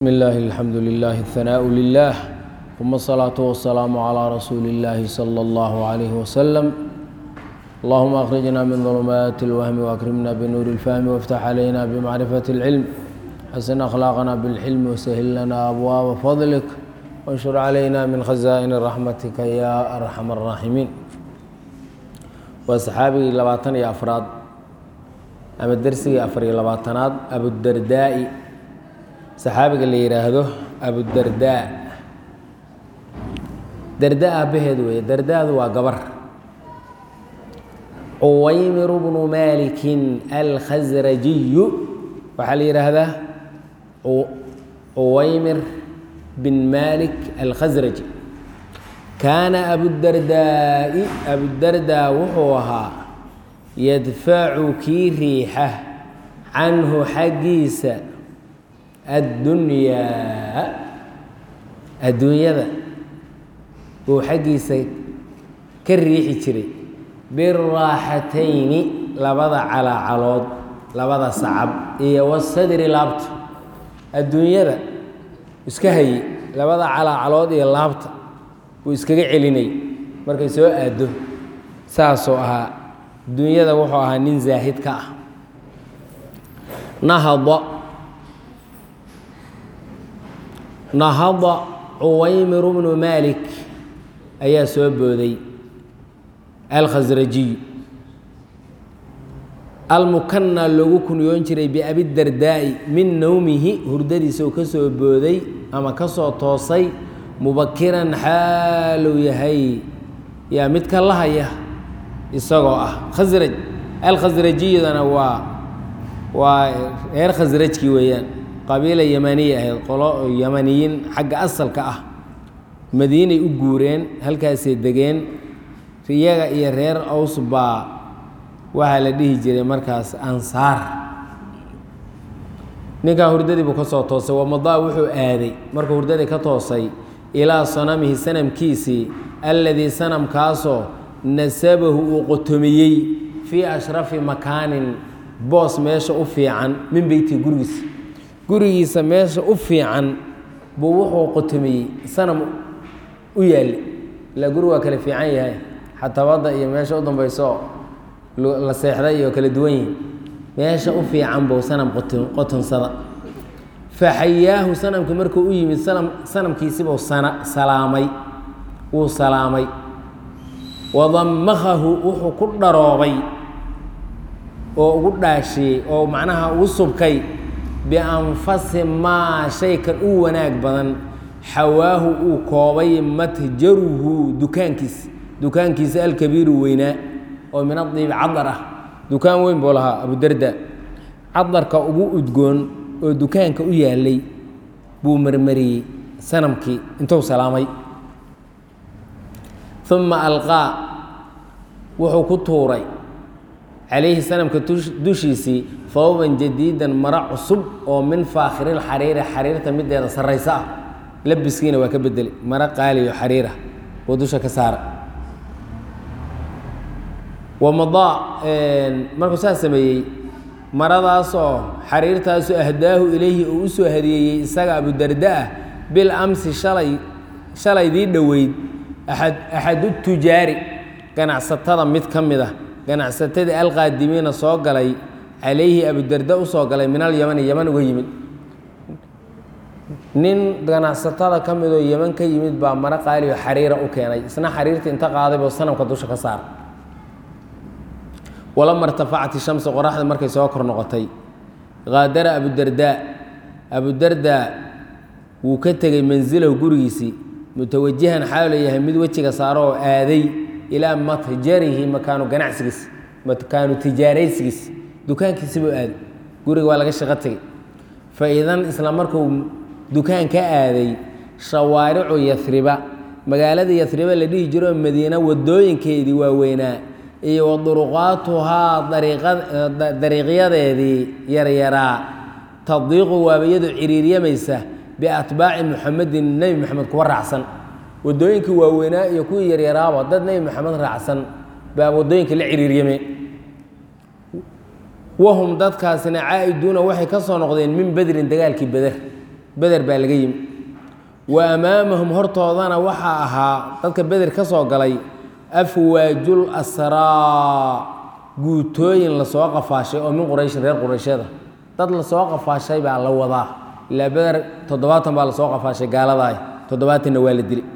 بسم الله الحمد لله الثناء لله ثم الصلاة والسلام على رسول الله صلى الله عليه وسلم اللهم أخرجنا من ظلمات الوهم وأكرمنا بنور الفهم وافتح علينا بمعرفة العلم حسن أخلاقنا بالحلم وسهل لنا أبواب فضلك وانشر علينا من خزائن رحمتك يا أرحم الراحمين وأصحابي لباتن يا أفراد أما الدرسي أفري لباتناد أبو الدرداء saxaabiga la yidhaahdo abudardaa darda aabbaheed weeye dardaadu waa gabar cuwaymiru bnu maalikin alkhasrajiyu waxaa la yidhaahdaa cuwaymir bin malik alkhasraji kaana abudardaa'i abudardaa wuxuu ahaa yadfacu kii riixa canhu xaggiisa addunyaa adduunyada buu xaggiisa ka riixi jiray biraaxatayni labada calaacalood labada sacab iyo wasadri laabta adduunyada iska hayey labada calaacalood iyo laabta buu iskaga celinay markay soo aaddo saasuu ahaa adduunyada wuxuu ahaa nin zaahid ka ah nahada nahada cuwaymiru bnu maalik ayaa soo booday alkhasrajiy almukanna loogu kunyoon jiray biabidardaa'i min nowmihi hurdadiisa uu ka soo booday ama ka soo toosay mubakiran xaaluu yahay yaa mid ka lahaya isagoo ah khasraj alkhasrajiyadana waa waa reer khasrajkii weeyaan qabiila yamaniya ahayd qolo yamaniyiin xagga asalka ah madiinay u guureen halkaasay degeen iyaga iyo reer aws baa waxaa la dhihi jiray markaas ansaar ninkaa hurdadii buu ka soo toosay wamadaa wuxuu aaday markuu hurdadii ka toosay ilaa sanamihi sanamkiisii alladii sanamkaasoo nasabahu uu qotomiyey fii ashrafi makaanin boos meesha u fiican min beyti gurigiisa gurigiisa meesha u fiican buu wuxuu qotomiyey sanam u yaallay ilaa guri waa kala fiican yahay xatabadda iyo meesha u dambayso la seexday iyo kala duwan yihin meesha u fiican buu sanam qotonsada faxayaahu sanamkii markuu u yimid sanamkiisibuu salaamay wuu salaamay wadamakahu wuxuu ku dharoobay oo ugu dhaashiyey oo macnaha ugu subkay bianfasi maa shaykan u wanaag badan xawaahu uu koobay matjaruhu dukaankiisa dukaankiisa alkabiiru weynaa oo min adiibi cadar ah dukaan weyn buu lahaa abudarda cadarka ugu udgoon oo dukaanka u yaalay buu marmariyey sanamkii intuu salaamay uma alqaa wuxuu ku tuuray calayhi sanamka dushiisii fawban jadiidan maro cusub oo min faakhiril xariiri xariirta mideeda sarraysa ah labiskiina waa ka bedelay maro qaaliyo xariirah oo dusha ka saara wamadaa markuu saas sameeyey maradaasoo xariirtaasu ahdaahu ilayhi uu u soo hadiyeeyey isaga abudarda ah bil amsi shalay shalaydii dhoweyd aad axadu tujaari ganacsatada mid ka mid ah ganacsatadii alqaadimiina soo galay calayhi abudarda u soo galay min alyamani yaman uga yimid nin ganacsatada ka midoo yeman ka yimid baa maro qaaliyo xariira u keenay isna xariirta inta qaaday buu sanamka dusha ka saara walama irtafacat ishamsu qoraxda markay soo kor noqotay qaadara abudardaa abudardaa wuu ka tegey mansilahu gurigiisii mutawajihan xaalu yahay mid wejiga saaro oo aaday ilaa matjarihi makaanu ganacsigiis makaanu tijaaraysigiis dukaankiisi buu aaday guriga waa laga shaqo tegey fa idan isla markuu dukaan ka aaday shawaaricu yasriba magaalada yasriba la dhihi jiro madiina wadooyinkeedii waaweynaa iyo wa duruqaatuhaa dariiqyadeedii yaryaraa tadiiqu waaba iyadu ciriiryamaysa biatbaaci muxamedin nebi moxamed kuwa raacsan wadooyinkii waaweynaa iyo kuwii yaryaraaba dad nebi moxamed raacsan baa wadooyinka la ciriiryame wahum dadkaasina caa'iduuna waxay ka soo noqdeen min bedrin dagaalkii beder beder baa laga yimi wa amaamahum hortoodana waxaa ahaa dadka beder ka soo galay afwaajul asraa guutooyin lasoo qafaashay oo min qurayshin reer qurayshada dad lasoo qafaashay baa la wadaa ilaa beder toddobaatan baa lasoo qafaashay gaaladaah toddobaatanna waa la dili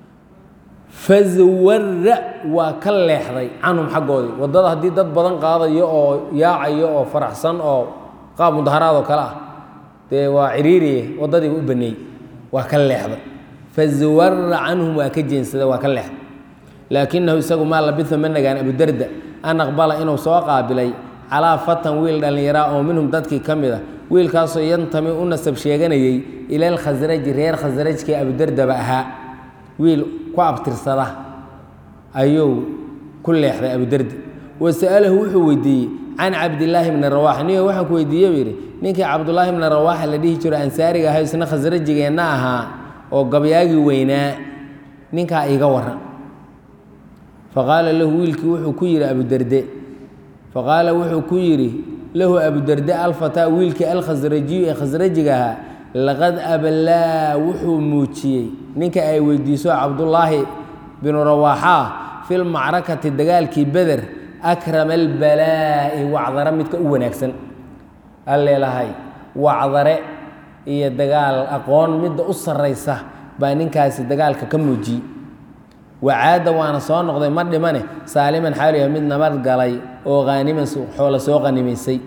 fazawara waa ka leexday canhum xaggoodii waddada haddii dad badan qaadayo oo yaacayo oo faraxsan oo qaab mudaharaad oo kale ah dee waa ciriiriye waddadiiba u baneeyey waa ka leexday fazawara canhum waa ka jeensada waa ka leexday laakinahu isagu maa labisa ma nagaan abudarda an aqbala inuu soo qaabilay calaa fatan wiil dhallinyaraa oo minhum dadkii ka mid a wiilkaasoo yantami u nasab sheeganayey ila alkhasraji reer khasrajkii abudardaba ahaa wiil ku abtirsada ayuu ku leexday abudardi wa sa'alahu wuxuu weydiiyey can cabdilaahi bni rawaax niyo waxaan ku weydiiye buu yidhi ninkii cabdulaahi bni rawaaxa la dhihi jiro ansaariga ahay isna khasrajigeenna ahaa oo gabyaagii weynaa ninkaa iiga waran faqaala lahu wiilkii wuxuu ku yidhi abudarde faqaala wuxuu ku yidhi lahu abudarde alfataa wiilkii alkhasrajiyu ee khasrajiga ahaa laqad abalaa wuxuu muujiyey ninka ay weydiiso cabdullaahi binu rawaaxaa fi lmacrakati dagaalkii beder akrama albalaa'i wacdare midka u wanaagsan alleelahay wacdare iyo dagaal aqoon midda u sarraysa baa ninkaasi dagaalka ka muujiyey wacaada waana soo noqday ma dhimane saaliman xaaliya mid nabad galay oo haaniman xoola soo qanimaysay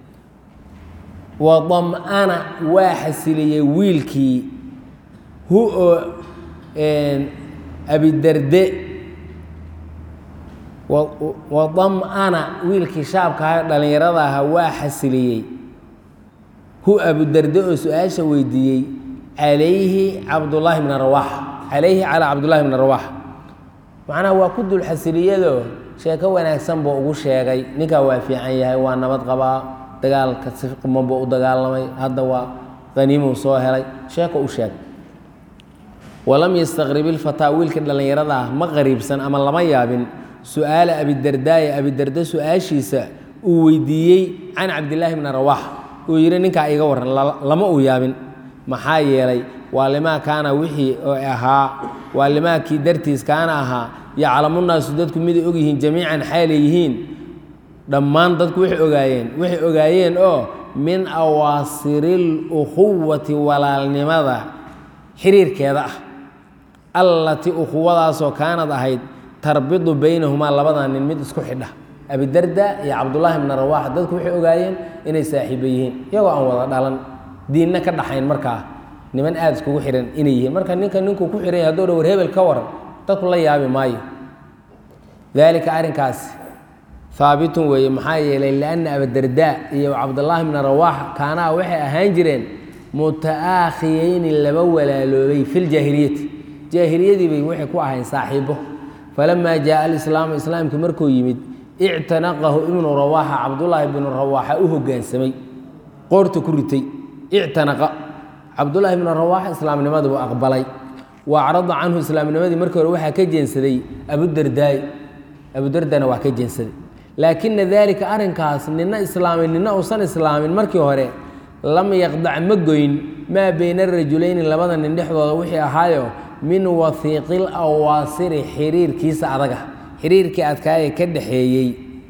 wadam'ana waa xasiliyey wiilkii hu oo abidarde wadam'ana wiilkii shaabkaha dhallinyarada ahaa waa xasiliyey hu abudarde oo su-aasha weydiiyey calayhi cabdullaahi bna rawaaxa calayhi calaa cabdullaahi bni rawaaxa macnaha waa ku dul xasiliyadoo sheeko wanaagsan buu ugu sheegay ninkaa waa fiican yahay waa nabad qabaa dagaalka si quman buu u dagaalamay hadda waa haniimuu soo helay sheeko u sheeg walam yastaqrib ilfataa wiilka dhallinyarada ah ma qariibsan ama lama yaabin su-aala abidardaaye abidarda su-aashiisa uu weydiiyey can cabdillaahi bni rawaax uu yidhi ninkaa iga warran lama uu yaabin maxaa yeelay waa limaa kaana wixii oo ahaa waa limaakii dartiis kaana ahaa yaclamunaasu dadku miday ogyihiin jamiican xaalay yihiin dhammaan dadku waxay ogaayeen waxay ogaayeen oo min awaasiril ukhuwati walaalnimada xiriirkeeda ah allatii ukhuwadaasoo kaanad ahayd tarbidu baynahumaa labada nin mid isku xidha abidarda iyo cabdullaahi bna rawaaxa dadku waxay ogaayeen inay saaxiibo yihiin iyagoo aan wada dhalan diinna ka dhaxayn markaa niman aada iskugu xihan inay yihiin marka ninka ninkuu ku xihan yahay haduu dha war hebel ka waran dadku la yaabi maayo daalika arrinkaasi haabitun weeye maxaa yeelay lianna abadardaa iyo cabdullaahi bna rawaaxa kaanaa waxay ahaan jireen muta'aakhiyeyni laba walaaloobay filjaahiliyati jaahiliyadii bay waxay ku ahayn saaxiibo falamaa jaaa alislaamu islaamkii markuu yimid ictanaqahu ibnu rawaaxa cabdullaahi bnu rawaaxa u hoggaansamay qoorta ku ritay ictanaqa cabdullaahi bnu rawaaxa islaamnimadii buu aqbalay wa acrada canhu islaamnimadii markii hore waxaa ka jeensaday abudardaay abudardana waa ka jeensaday laakina daalika arrinkaas nina islaamay nina uusan islaamin markii hore lam yaqdac ma goyn maa bayna rajulayni labada nin dhexdooda wixii ahaayo min wahiiqil awaasiri xiriirkiisa adaga xiriirkii adkaaya ka dhaxeeyey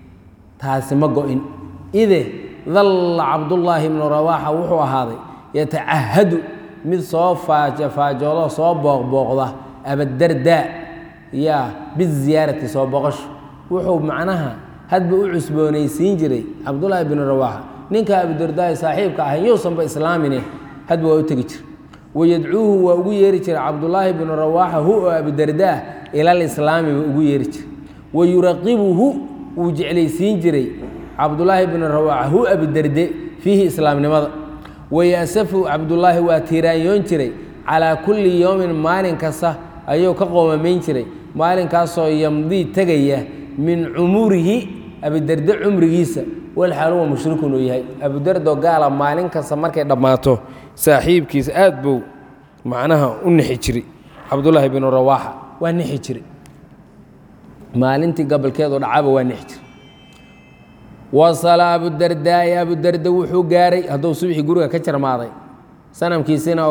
taasi ma go-in ide dalla cabdullaahi bnu rawaaxa wuxuu ahaaday yatacahadu mid soo faajoodo soo booqbooqda abadardaa yaa biziyaarati soo boqosho wuxuu macnaha hadba u cusboonaysiin jiray cabdullaahi bnu rawaaxa ninka abudardaai saaxiibka ahay yousanba islaamine hadba waa u tegi jira wayadcuuhu waa ugu yeeri jiray cabdullaahi bnu rawaaxa hu oo abudardaa ilalislaami buu ugu yeeri jiray wa yuraqibuhu wuu jeclaysiin jiray cabdullaahi bnu rawaaxa hu abudarde fiihi islaamnimada wayasafu cabdullaahi waa tiiraanyoon jiray calaa kulli yowmin maalin kasta ayuu ka qoomamayn jiray maalinkaasoo yamdii tegaya min cumurihi abudarde cumrigiisa walxaal huwa mushrikun uu yahay abudardo gaala maalin kasta markay dhammaato saaxiibkiisa aad buu macnaha u nixi jiray cabdullaahi binu rawaaxa waa nixi jiray maalintii gobolkeedu dhacaba waa nixi jiray wasala abudardaa'i abudarda wuxuu gaaray hadduu subxii guriga ka jarmaaday sanamkiisina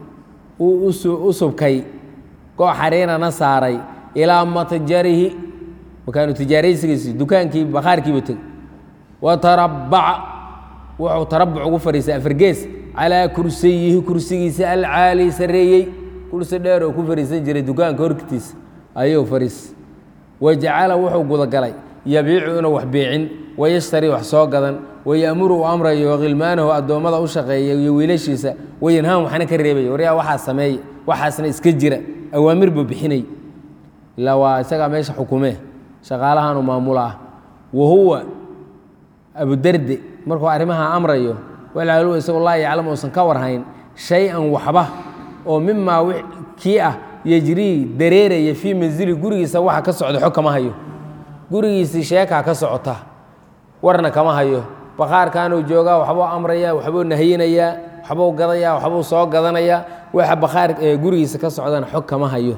uu u subkay goox xariirana saaray ilaa matjarihi makaanu tijaaraysigiisi dukaankii bakhaarkiiba teg wa tarabbaca wuxuu tarabuc ugu fadhiistay afargees calaa kursiyihi kursigiisa alcaali sarreeyey kursi dheer oo ku fadhiisan jiray dukaanka hortiisa ayuu fadhiis wajacala wuxuu gudagalay yabiicu inuu wax biicin wayashtari wax soo gadan wayamuru uu amrayo khilmaanahu addoommada u shaqeeya iyo wiilashiisa wayanhaan waxna ka reebaya waryaa waxaa sameeye waxaasna iska jira awaamir buu bixinay ilaa waa isagaa meesha xukumee shaqaalahanuu maamula ah wa huwa abudarde markuu arrimaha amrayo walaalu isagoo laa yaclam uusan ka warhayn shay-an waxba oo mimaa kii ah yejrii dareeraya fii manzili gurigiisa waxa ka socda xog kama hayo gurigiisii sheekaa ka socota warna kama hayo bakhaarkanuu joogaa waxbuu amraya waxbuu nahayinayaa waxbuu gadayaa waxbuu soo gadanayaa waxa bakhaar gurigiisa ka socdana xog kama hayo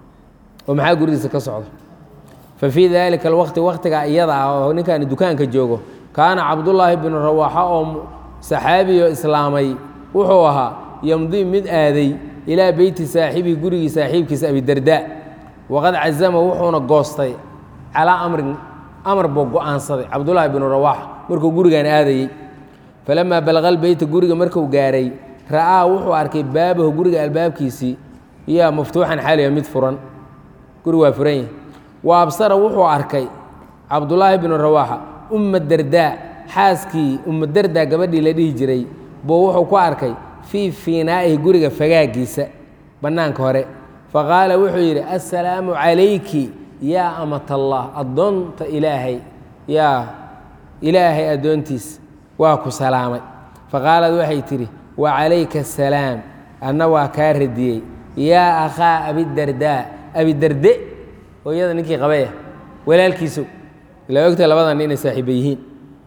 oo maxaa gurigiisa ka socda fa fii daalika alwaqti waqtiga iyada ah oo ninkaani dukaanka joogo kaana cabdullaahi binu rawaaxa oo saxaabiyo islaamay wuxuu ahaa yamdii mid aaday ilaa beyti saaxibihi gurigii saaxiibkiisa abidardaa waqad cazama wuxuuna goostay calaa amrin amar buu go-aansaday cabdullaahi binu rawaaxa markuu gurigan aadayey falamaa balaqa lbeyta guriga marku gaaray ra'aa wuxuu arkay baabahu guriga albaabkiisii yaa maftuuxan xaaliya mid furan guri waa furan yahi wa absara wuxuu arkay cabdullaahi binu rawaaxa umma dardaa xaaskii umma dardaa gabadhii la dhihi jiray buu wuxuu ku arkay fii fiinaa'ihi guriga fagaagiisa bannaanka hore faqaala wuxuu yidhi assalaamu calayki yaa amatallah addoonta ilaahay yaa ilaahay addoontiis waa ku salaamay faqaalad waxay tidhi wa calayka asalaam anna waa kaa radiyey yaa akhaa abidardaa abidarde hooyada ninkii qabaya walaalkiisu ila ogta labadan inay saaxiiba yihiin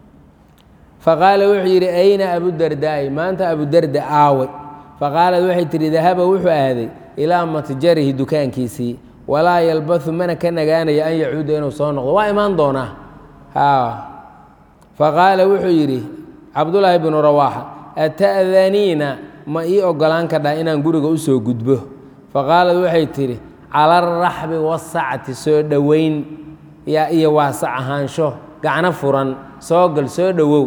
faqaala wuxuu yidhi ayna abudardaa'i maanta abudarda aaway faqaalad waxay tidhi dahaba wuxuu aaday ilaa matjarihi dukaankiisii walaa yalbathu mana ka nagaanayo an yacuuda inuu soo noqdo waa imaan doonaa faqaala wuxuu yidhi cabdullaahi binu rawaaxa ata'daniina ma ii ogolaan kadhaa inaan guriga u soo gudbo faqaalad waxay tidhi cala araxbi wasacti soo dhoweyn yaa iyo waasac ahaansho gacno furan soo gal soo dhowow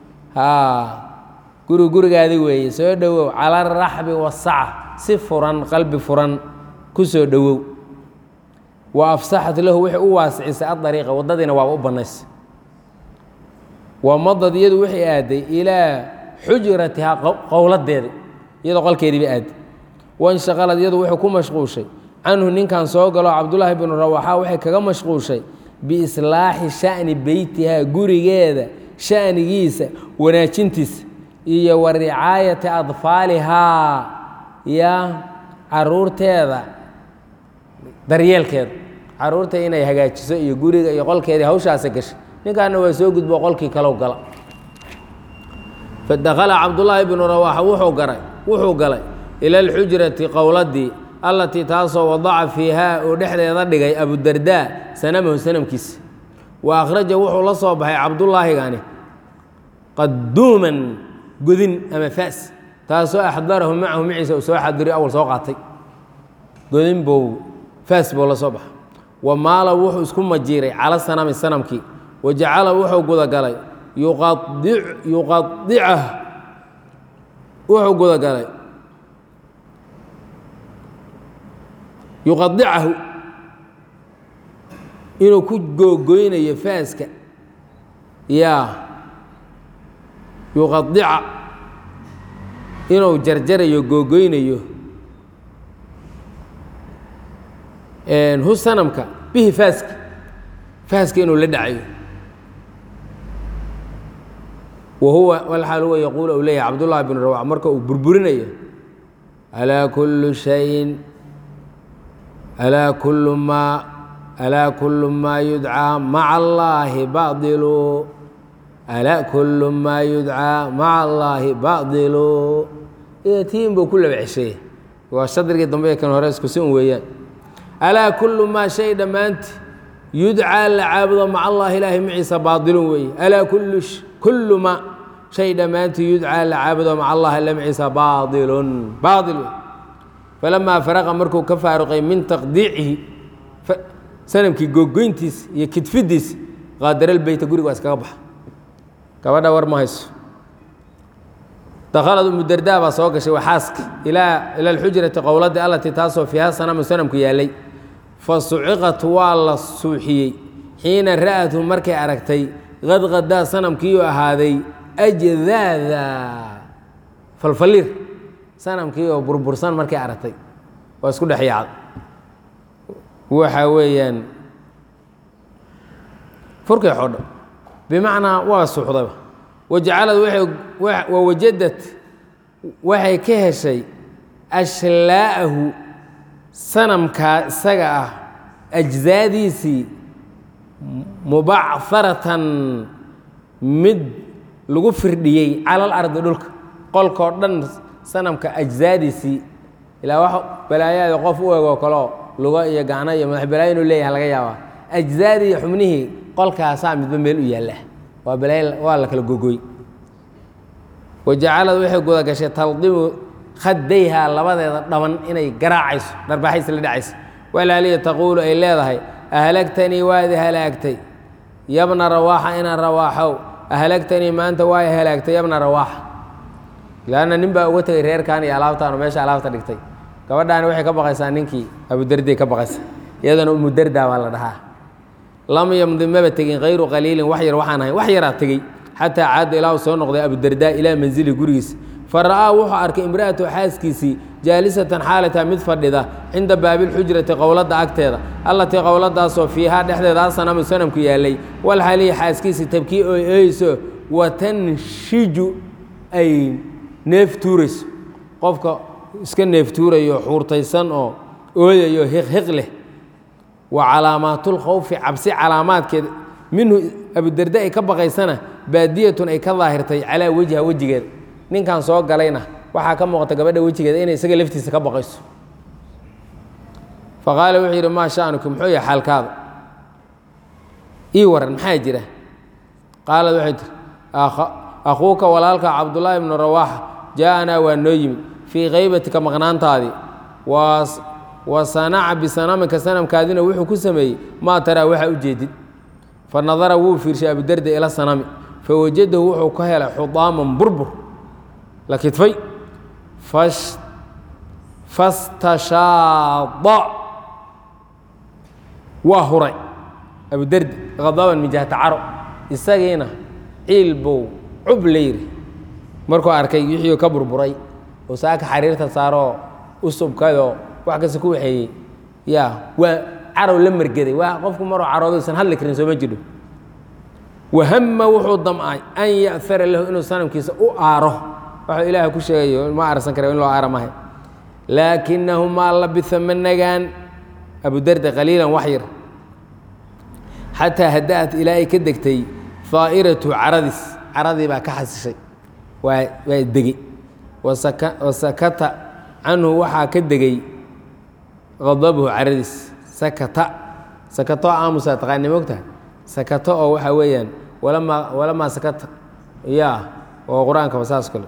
guri gurigaadi weeye soo dhowow cala araxbi wasaca si furan qalbi furan ku soo dhowow wa afsaxat lahu waxay u waasicisay adariiqa waddadiina waaba u bannaysay wa madad iyadu waxay aaday ilaa xujratihaa qowladeeda iyadoo qolkeediiba aaday wanshaqalad iyadu wuxuu ku mashquushay canhu ninkan soo galo cabdullaahi binu rawaxa waxay kaga mashquushay biislaaxi sha'ni beytihaa gurigeeda sha'nigiisa wanaajintiisa iyo wa ricaayati adfaalihaa ya caruurteeda daryeelkeeda caruurta inay hagaajiso iyo guriga iyo qolkeedii hawshaasa gashay ninkaana waa soo gudbo qolkii kalow gala fadakhala cabdullaahi binu rawaaxa wuxuu garay wuxuu galay ila alxujrati qowladii allatii taasoo wadaca fiihaa uu dhexdeeda dhigay abudardaa sanamahu sanamkiisa wa akhraja wuxuu la soo baxay cabdullaahigani qaduuman godin ama faas taasoo axdarahu macahu maciisa uu soo xadiriy awal soo qaatay godin buu faas buu la soo baxay wa maala wuxuu isku majiiray cala sanami sanamkii wa jacala wuxuu gudagalay yuqadicah wuxuu gudagalay yuqadicahu inuu ku googoynayo faaska yaa yuqadica inuu jarjarayo googoynayo hu sanamka bihi faaska faaska inuu la dhacayo wa huwa walxaal huwa yaquul u leeyahay cabdullahi bn rawax marka uu burburinayo alaa kullu shayin alaa kullu maa alaa kullu maa yudcaa maca allaahi badilu alaa kullu maa yudcaa maca allaahi badilu tiin buu ku laba cesheeye waa shadrigii dambe kan hore isku si un weeyaan alaa kullu maa shay dhammaanti yudcaa la caabudo maca allahi ilaahi maciisa baadilun weeye alaa kullu kullu maa shay dhammaantii yudcaa la caabudo maca allahi lamciisa baailun baail wey falamaa faraqa markuu ka faaruqay min taqdiicihi sanamkii googoyntiisa iyo kidfidiisa qaadara lbeyta guriga waa iskaga baxa gabadha war ma hayso dakhalad umudardaa baa soo gashay waa xaaska ilaa ila alxujrati qowladii allatii taasoo fiiha sanamu sanamku yaallay fa suciqat waa la suuxiyey xiina ra'athu markay aragtay qadqadaa sanamkiiuu ahaaday ajdaada falfaliir sanamkii oo burbursan markay aragtay waa isku dhex yaacda waxa weeyaan furkay xodho bimacnaa waa suuxdayba wajacalad wawajadad waxay ka heshay ashlaa'ahu sanamkaa isaga ah ajzaadiisii mubacharatan mid lagu firdhiyey cala alardi dhulka qolkoo dhan sanamka ajzaadiisii ilaa wax balaayaada qof u egoo kaleo lugo iyo gacno iyo madax balaayo inuu leeyahay laga yaabaa ajzaadii iyo xubnihii qolkaasaa midba meel u yaalla waa balaayo waa la kala gogoy wajacalad waxay guda gashay taldimu khadayha labadeeda dhaban inay garaacayso dharbaaxaysa la dhacaysa walaaliya taquulu ay leedahay ahlagtanii waadi halaagtay yabna rawaaxa inaan rawaaxow ahlagtanii maanta waa halaagtay yabna rawaaxa laanna nin baa uga tegay reerkan iyo alaabtaan oo meesha alaabta dhigtay gabadhaani waxay ka baqaysaa ninkii abudarday ka baqaysa iyadana umudardaa baa la dhahaa lam yamdi maba tegin kayru qaliilin wax yar waxaan ahayn wax yaraa tegey xataa caada ilaa uu soo noqday abudardaa ilaa manzili gurigiisa fa ra'aa wuxuu arkay imra'atu xaaskiisii jaalisatan xaalata mid fadhida cinda baabilxujrati qowladda agteeda allatii qowladaasoo fiihaa dhexdeeda asanamu sanamku yaallay walxalihi xaaskiisii tabkii oy ooyeyso watanshiju ay neef tuurayso qofka iska neef tuurayo xuurtaysan oo ooyayo hiqhiq leh wa calaamaatulkhawfi cabsi calaamaadkeed minhu abudarda ay ka baqaysana baadiyatun ay ka daahirtay calaa wejha wejigeeda ninkan soo galayna waxaa ka muuqata gabadha wejigeeda inay isaga laftiisa ka baqayso fa qaala wuxuu yidhi maa sha'nuki muxuu yahay xaalkaada ii waran maxaa jira qaalad waxay tiri akhuuka walaalka cabdullaahi ibnu rawaaxa jaa-anaa waa noo yimid fii kaybatika maqnaantaadii wa sanaca bisanamika sanamkaadina wuxuu ku sameeyey maa taraa waxaa u jeedid fa nadara wuu fiirshay abudarda ila sanami fa wajadahu wuxuu ka helay xudaaman burbur la kidfay fastashaada waa huray abudardi khadaban min jihata caro isagiina ciil buu cub la yidhi markuu arkay wixii ka burburay oo saaka xariirta saaroo u subkayoo wax kasta ku waxeeyey yaa waa carow la margeday waa qofku maruu carooduusan hadli karin sooma jidho wahama wuxuu damcay an ya'ara lahu inuu sanamkiisa u aaro waxuu ilaaha ku sheegayo ma aarsan kara in loo aara mahay laakinahu maa labisa ma nagaan abudarda qaliilan wax yar xataa hada'at ilaa ay ka degtay daa'iratu caradiis caradii baa ka xasishay waa waa degey wasakata canhu waxaa ka degey qadabuhu caradiis sakata sakato aamusa taqaani mogtaha sakato oo waxaa weeyaan walamaa walamaa sakata ya oo qur-aankaba saas kale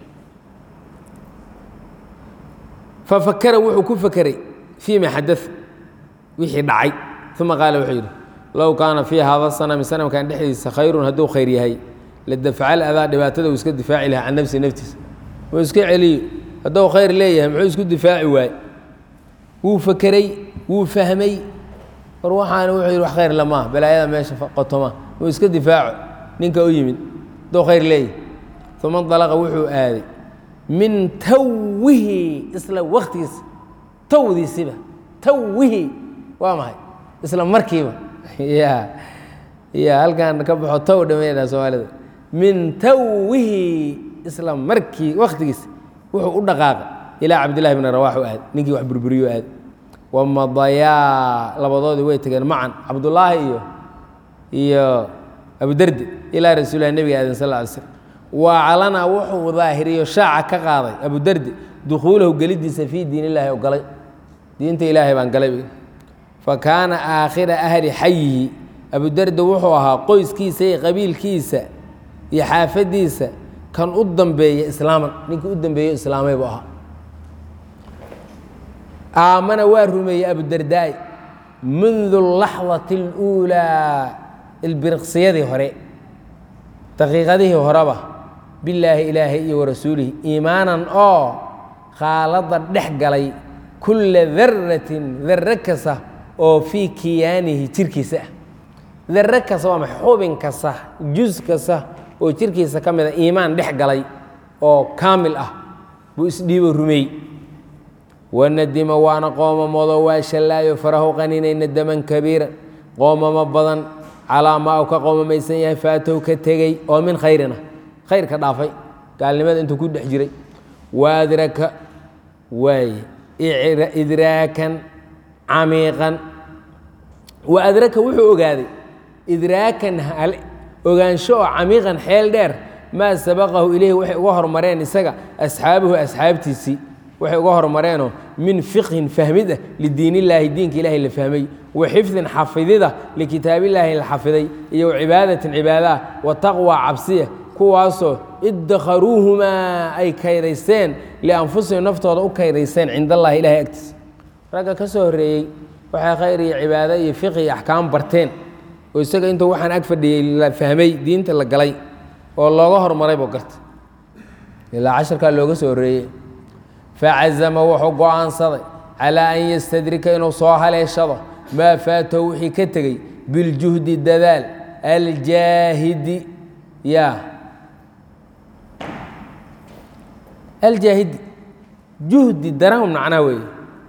fafakara wuxuu ku fakeray fii ma xada wixii dhacay uma qaala wuxuu yidhi low kaana fii hada sanami sanamkan dhexdiisa khayrun hadduu khayr yahay ladafcal adaa dhibaatada uu iska difaaci lahaa can nafsi naftiisa wuu iska celiyo hadduu khayr leeyahay muxuu isku difaaci waay wuu fakeray wuu fahmay war waxaana wuxuu yidhi wax khayr lamaa balaayada meesha qotoma wuu iska difaaco ninka u yimid hadduu khayr leeyahay uma dalaqa wuxuu aaday min tawihi isla waktigiisa tawdiisiba tawihi waa maxay isla markiiba ya ya halkan ka baxo taw dhameydha soomaalida min tawihi isla markii waktigiisa wuxuu u dhaqaaqay ilaa cabdillahi bni rawax u aad ninkii wax burburiyo aad wamadayaa labadoodii way tegeen macan cabdullaahi iyo iyo abudardi ilaa rasuulilah nebiga aadan sal ly slm waclana wuxuu daahiriyo shaaca ka qaaday abudardi dukhuulahu gelidiisa fii diin illaahi oo galay diinta ilaahay baan galay fa kaana aakhira ahli xayihi abudardi wuxuu ahaa qoyskiisa iyo qabiilkiisa iyo xaafadiisa kan u dambeeya islaaman ninkii u dambeeyo islaamay buu ahaa aamana waa rumeeyey abudardaai mundu laxdati اluulaa ilbiriqsiyadii hore daqiiqadihii horeba bilaahi ilaahay iyo warasuulihi iimaanan oo khaalada dhex galay kulla daratin darre kasta oo fii kiyaanihi jirkiisa ah darre kasta waa ma xubin kasta jus kasta oo jirkiisa ka mida iimaan dhex galay oo kaamil ah buu isdhiibo rumeey wanadima waana qoomamoodo waa shallaayo farahu qaninay nadaman kabiira qoomamo badan calaa maa uu ka qoomamaysan yahay faatow ka tegey oo min khayrina khayr ka dhaafay gaalnimada intuu ku dhex jiray waadraka waay idraakan camiiqan wa adraka wuxuu ogaaday idraakan ogaansho oo camiiqan xeel dheer maa sabaqahu ilayhi waxay uga hormareen isaga asxaabuhu asxaabtiisii waxay uga hormareenoo min fiqhin fahmid ah lidiin illaahi diinka ilaahay la fahmay wa xifdin xafidida likitaabillaahi la xafiday iyo wacibaadatin cibaadaah wa taqwa cabsiya kuwaasoo iddakharuuhumaa ay kaydaysteen lianfusihim naftooda u kaydaysteen cind allahi ilahay agtiisa ragga ka soo horreeyey waxay khayr iyo cibaado iyo fiqi iyo axkaam barteen oo isaga intuu waxaan ag fadhiyey la fahmay diinta la galay oo looga hormaray buu gartay ilaa casharkaa looga soo horreeyey facazama wuxuu go'aansaday calaa an yastadrika inuu soo haleeshado maa faatahu wixii ka tegey biljuhdi dadaal aljaahidi ya aljaahidi juhdi daran macnaa weeye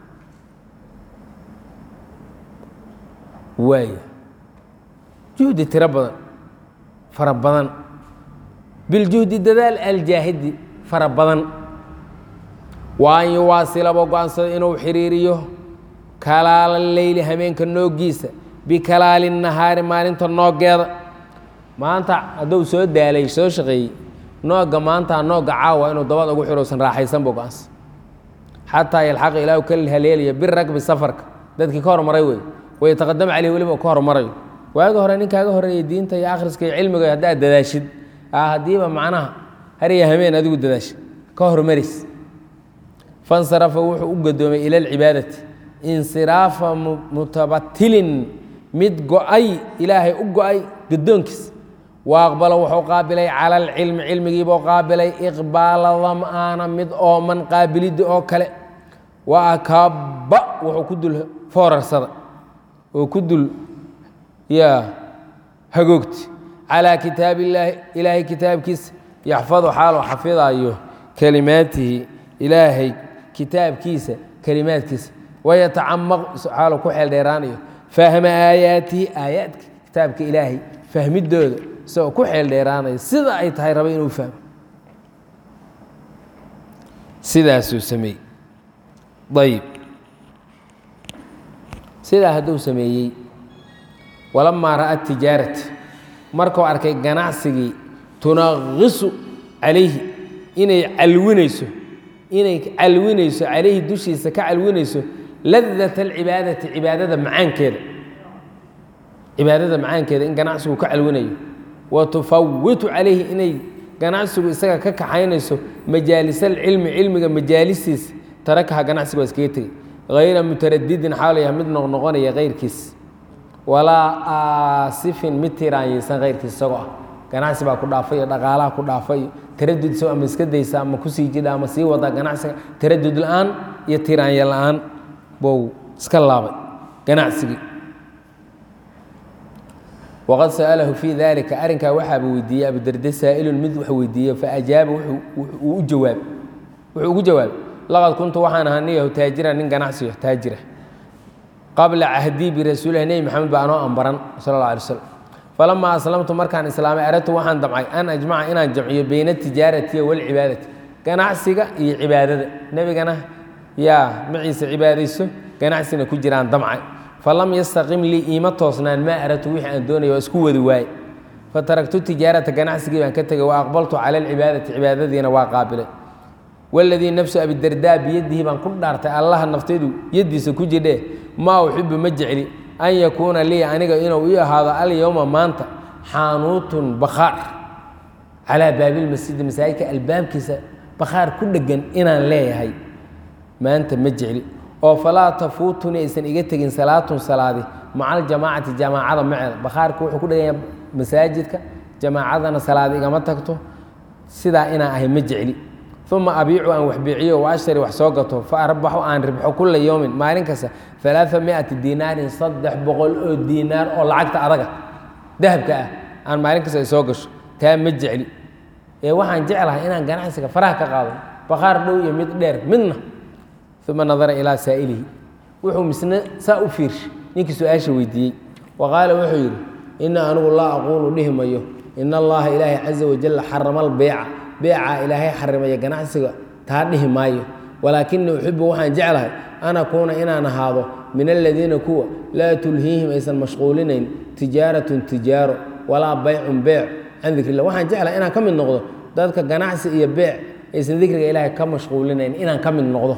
waay juhdi tiro badan fara badan biljuhdi dadaal aljaahidi fara badan wa an yuwaasilaba go-aansado inuu xiriiriyo kalaala leyli hameenka noogiisa bikalaali nahaari maalinta noogeeda maanta hadduu soo daalay soo shaqeeyey nooga maanta nooga caawa inuu dabad ugu xirowsan raaxaysan buu go-aansa xataa yalxaqa ilaahu ka haleelaya biragbi safarka dadkii ka hormaray wey wayataqadama caleyh weliba ka hormarayo waagi hore nin kaaga horreeyay diinta iyo akhriska iyo cilmiga haddaad dadaashid haddiiba macnaha hariya hameen adigu dadaashid ka hormaris fansarafa wuxuu u gadoomay ila alcibaadati insiraafa mutabatilin mid go-ay ilaahay u go-ay gadoonkiis wa aqbala wuxuu qaabilay cala alcilmi cilmigiibuu qaabilay iqbaala dam'aana mid ooman qaabiliddi oo kale wa akaba wuxuu ku dul foorarsada oo ku dul yaa hagoogti calaa kitaab illaahi ilaahay kitaabkiisa yaxfadu xaaluu xafidayo kelimaatihi ilaahay kitaabkiisa kelimaadkiisa wayatacamaq xaaluu ku xeel dheeraanayo fahma aayaatihi aayaadka kitaabka ilaahay fahmidooda isagoo ku xeel dheeraanaya sida ay tahay raba inuu fahmo sidaasuu sameeyey ayib sidaa hadduu sameeyey walamaa ra'a tijaarata markuu arkay ganacsigii tunaqisu calayhi inay calwinayso inay calwinayso calayhi dushiisa ka calwinayso ladat alcibaadati cibaadada macaankeeda cibaadada macaankeeda in ganacsigu ka calwinayo wa tufawitu calayhi inay ganacsigu isaga ka kaxaynayso majaalisalcilmi cilmiga majaalistiisa tarakaha ganacsiga waa iskaga tegey hayra mutaradidin xaalaya mid noqnoqonaya kayrkiis walaa aasifin mid tiraanyaysan kayrkiis isagoo ah ganacsi baa ku dhaafay iyo dhaqaalaha ku dhaafay iyo taradud isagoo ama iska daysa ama kusii jidha ama sii wada ganacsiga taradud la-aan iyo tiraanya la-aan buu iska laabay ganacsigii waqad sa'alahu fii dalika arrinkaa waxaaba weydiiyey abudarde saa'ilun mid wax weydiiye faajaaba uu u jawaab wuxuu ugu jawaabay laqad kuntu waxaan ahaa niyahu taajira nin ganacsiyo taajira qabla cahdii birasuulilah nebi maxamed baa anoo ambaran sala alla alay slam falamaa aslamtu markaan islaamay aradtu waxaan damcay an ajmaca inaan jamciyo bayna tijaaratiya walcibaadati ganacsiga iyo cibaadada nebigana yaa maciise cibaadayso ganacsigana ku jiraan damcay falam yastaqim lii iima toosnaan maa aradtu wixii aan doonaya waa isku wadi waaye fataraktu tijaarata ganacsigii baan ka tegay wa aqbaltu cala alcibaadati cibaadadiina waa qaabilay waladii nafsu abidardaa biyadihi baan ku dhaartay allaha naftaydu yaddiisa ku jidhe maa uxibu ma jecli an yakuuna lii aniga inuu ii ahaado alyowma maanta xaanuutun bakhaar calaa baabilmasjidi masaajidka albaabkiisa bakhaar ku dhegan inaan leeyahay maanta ma jecli oo falaa tafuutuni aysan iga tegin salaatun salaadi maca aljamaacati jamaacada maceeda bakhaarka wuxuu ku dheganya masaajidka jamaacadana salaad igama tagto sidaa inaan ahay ma jecli uma abiicu aan wax biiciyo wa ashtari wax soo gato fa arbaxu aan ribxo kula yowmin maalin kasta alaaa miati dinaarin saddex boqol oo diinaar oo lacagta adaga dahabka ah aan maalin kasta ay soo gasho taa ma jecli ee waxaan jeclahay inaan ganacsiga faraha ka qaado bakhaar dhow iyo mid dheer midna uma nadara ilaa saa'ilihi wuxuu misne saa u fiirshay ninkii su-aasha weydiiyey wa qaala wuxuu yidhi ina anigu laa aquulu dhihi mayo in allaha ilaahay caza wajalla xarama albeyca beecaa ilaahay xarimaya ganacsiga taa dhihi maayo walaakinii uxibu waxaan jeclahay an akuuna inaan ahaado min aladiina kuwa laa tulhiihim aysan mashquulinayn tijaaratun tijaaro walaa baycun beec can dikr illah waxaan jeclahay inaan ka mid noqdo dadka ganacsi iyo beec aysan dikriga ilaahay ka mashquulinayn inaan ka mid noqdo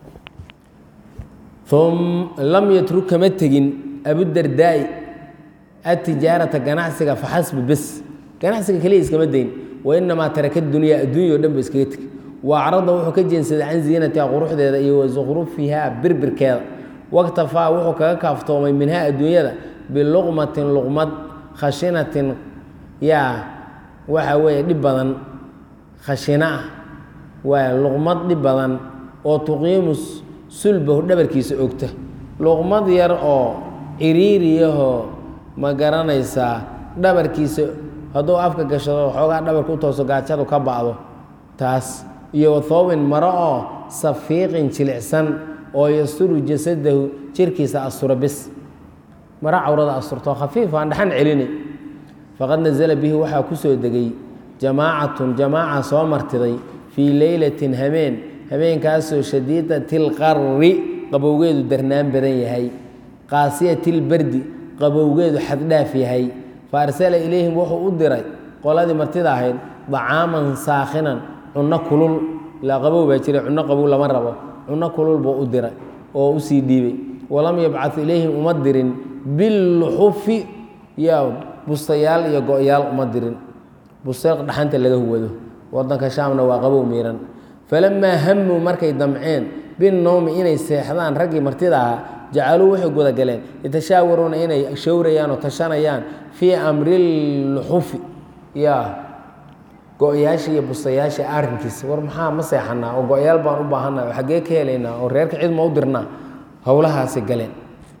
lam yatruk kama tegin abudardaa'i atijaarata ganacsiga faxasbi bes ganacsiga keliya iskama dayn wainamaa taraka dunyaa adduunya o dhan ba iskaga tegi wa acrada wuxuu ka jeensaday can ziinatiha quruxdeeda iyo wa sukhrufihaa birbirkeeda waktafaa wuxuu kaga kaaftoomay minhaa adduunyada biluqmatin luqmad khashinatin yaa waxa weeye dhib badan khashina ah waa luqmad dhib badan oo tuqiimu sulbahu dhabarkiisa ogta luqmad yar oo ciriiriyahoo ma garanaysaa dhabarkiisa hadduu afka gashado xoogaa dhabarka u tooso gaajadu ka ba'do taas iyo wathoobin maro oo safiiqin jilicsan oo yasturu jasadahu jirkiisa astura bis maro cawrada asturto khafiif aan dhaxan celinay faqad nasala bihi waxaa ku soo degay jamaacatun jamaaca soo martiday fii leylatin hameen habeenkaasoo shadiidatilqarri qabowgeedu darnaan badan yahay qaasiyatilbardi qabowgeedu xaddhaaf yahay fa arsala ilayhim wuxuu u diray qoladii martida ahayd dacaaman saakhinan cunno kulul ilaa qabow baa jiray cunno qabow lama rabo cunno kulul buu u diray oo u sii dhiibay walam yabcad ilayhim uma dirin billuxufi ya bustayaal iyo go-yaal uma dirin busta dhaxanta laga huwado wadanka shaamna waa qabow miiran falamaa hamuu markay damceen binowmi inay seexdaan raggii martida ahaa jacaluu waxay gudagaleen yatashaawaruuna inay showrayaan oo tashanayaan fii amri lluxufi ya go-yaasha iyo bustayaasha arrinkiisa war maxaa ma seexanaa oo go-yaal baan u baahannaha oo xaggee ka helaynaa oo reerka cid ma u dirnaa howlahaasi galeen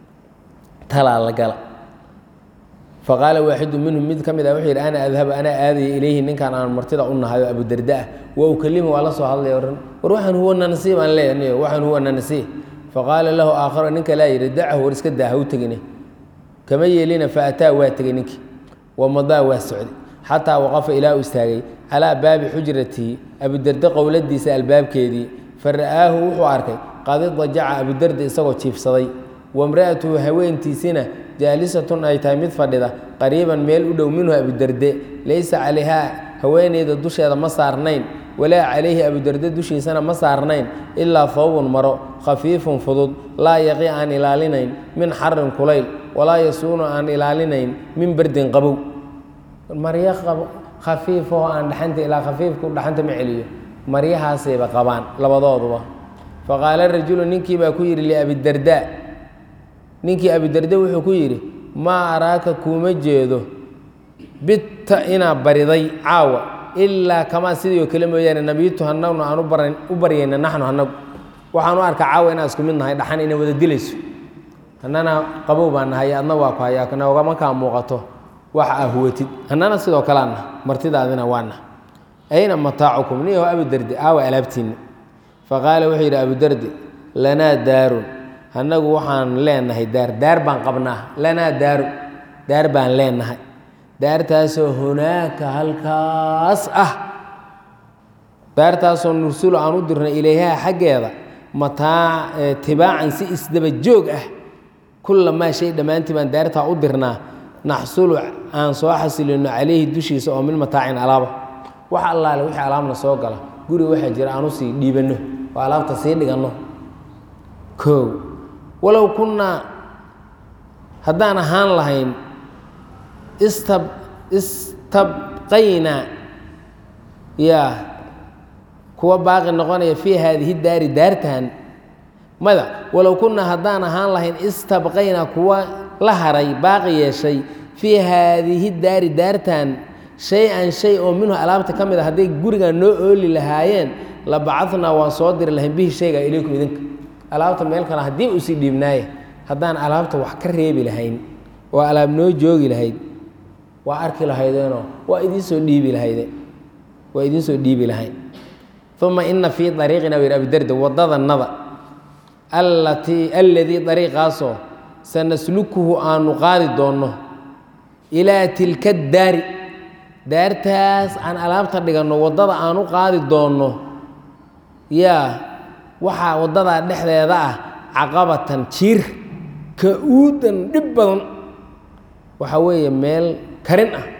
talaa la gala faqaala waaxidu minhum mid ka mid ah wuxuu yidhi ana adhabu anaa aadaya ilayhi ninkan aan martida u nahayo abudarda ah wa ukalimu waa la soo hadlaya ohan war waxaan huwa nanasiib aan leeyahay waxaan huwa nanasiib faqaala lahu aakharu ninka laa yidhi dacahu war iska daa ha u tegine kama yeelina faataa waa tegey ninkii wamadaa waa socday xataa waqafa ilaa u istaagay calaa baabi xujratihi abudarde qowladiisa albaabkeedii fa ra'aahu wuxuu arkay qad idajaca abudarde isagoo jiifsaday wamra'atuhu haweentiisina jaalisatun ay tahay mid fadhida qariiban meel u dhow minhu abudarde laysa calayhaa haweeneyda dusheeda ma saarnayn walaa calayhi abudarde dushiisana ma saarnayn ilaa hawbun maro khafiifun fudud laa yaqi aan ilaalinayn min xarin kulayl walaa yasuunu aan ilaalinayn min berdin qabow maryo khafiifoo aan dhaxanta ilaa khafiifku dhaxanta ma celiyo maryahaasayba qabaan labadooduba faqaala rajulu ninkii baa ku yidhi liabidarda ninkii abidarde wuxuu ku yidhi maa araaka kuuma jeedo bitta inaa bariday caawa ilaa kamaa sidii oo kale mooyaane nabiyitu hanagnu aan u baryayna naxnu hanagu waxaan u arkaa caawa inaan isku mid nahay dhaxan inay wada dilayso hannana qabow baan nahay adna waa ku hayaa noogama kaa muuqato waxa aa huwatid hannana sidoo kaleana martidaadina waana ayna mataacukum niyaho abudarde aawa alaabtiinna faqaala wuxuu yidhi abudarde lanaa daarun annagu waxaan leenahay daar daar baan qabnaa lanaa daaru daar baan leenahay daartaasoo hunaaka halkaas ah daartaasoo nursulu aan u dirnay ilayhaa xaggeeda mataa tibaacan si isdaba joog ah kullamaa shay dhammaantii baan daartaa u dirnaa naxsulu aan soo xasilino calayhi dushiisa oo min mataacin alaaba wax allaale wixii alaabna soo gala guri waxaa jira aan usii dhiibanno oo alaabta sii dhiganno koow walow kunnaa haddaan ahaan lahayn istab istabqaynaa yaa kuwa baaqi noqonaya fii haadihi daari daartan mada walow kunaa haddaan ahaan lahayn istabqayna kuwa la haray baaqi yeeshay fii haadihi daari daartan shay-an shay oo minhu alaabta ka mid a hadday gurigan noo ooli lahaayeen la bacadnaa waan soo diri lahayn bihi shayga ilaykum idinka alaabta meel kale haddii usii dhiibnaaye haddaan alaabta wax ka reebi lahayn oo alaab noo joogi lahayd waa arki lahaydeenoo waa idinsoo dhiibi lahayde waa idinsoo dhiibi lahayn uma ina fii ariiqina w abidarda waddadanada allatii alladii ariiqaasoo sanaslukuhu aanu qaadi doonno ilaa tilka daari daartaas aan alaabta dhiganno waddada aan u qaadi doonno yaa waxaa waddadaa dhexdeeda ah caqabatan jiir ka-uudan dhib badan waxaa weeye meel karin ah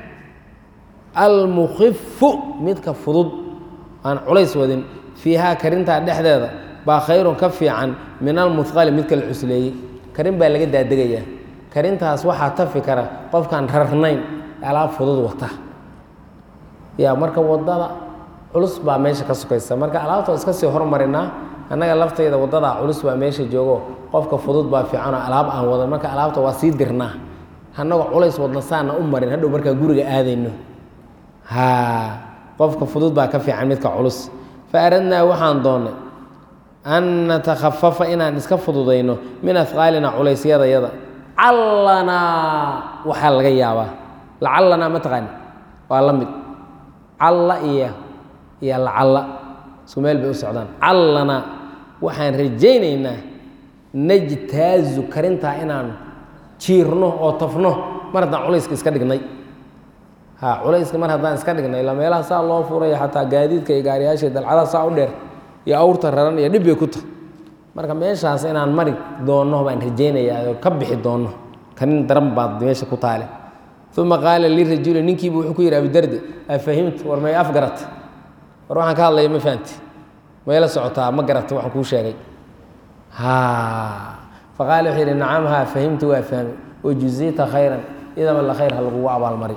almukhifu midka fudud aan culays wadin fiihaa karintaa dhexdeeda baa khayrun ka fiican min almuhqali midka la cusleeyey karin baa laga daadegayaa karintaas waxaa tafi kara qofkaan rarnayn alaab fudud wata ya marka wadada culus baa meesha ka sukaysa marka alaabta iska sii hormarinaa annaga laftayda waddadaa culus baa meesha joogo qofka fudud baa fiicanoo alaab aan wadan marka alaabta waa sii dirnaa annagoo culays wadna saana u marin hadhow markaa guriga aadayno ha qofka fudud baa ka fiican midka culus fa aradnaa waxaan doonnay an natakhafafa inaan iska fududayno min afqaalina culaysyadayada callanaa waxaa laga yaabaa lacalanaa ma taqaani waa la mid calla iyo iyo lacalla isku meel bay u socdaan callanaa waxaan rajaynaynaa najtaazu karintaa inaan jiirno oo tafno mar haddaan culayska iska dhignay ha culayska mar haddaan iska dhignay ila meelaha saa loo furaya xataa gaadiidka iyo gaariyaasha dalcadaha saa u dheer iyo awrta raran iyo dhib bay ku tahay marka meeshaas inaan mari doonno baan rajaynayaa oo ka bixi doonno kanin daran baad meesha ku taale uma qaala lirajuli ninkiibu wuxuu ku yidhi abidarde afahimta war may af garata war waxaan ka hadlaya ma fahamti mayla socotaa ma garata waxaan kuu sheegay ha faqaala wuxuu yidhi nacam haa fahimtu waa fahmay wajuzita khayran idaba la khayr ha lagugu abaalmari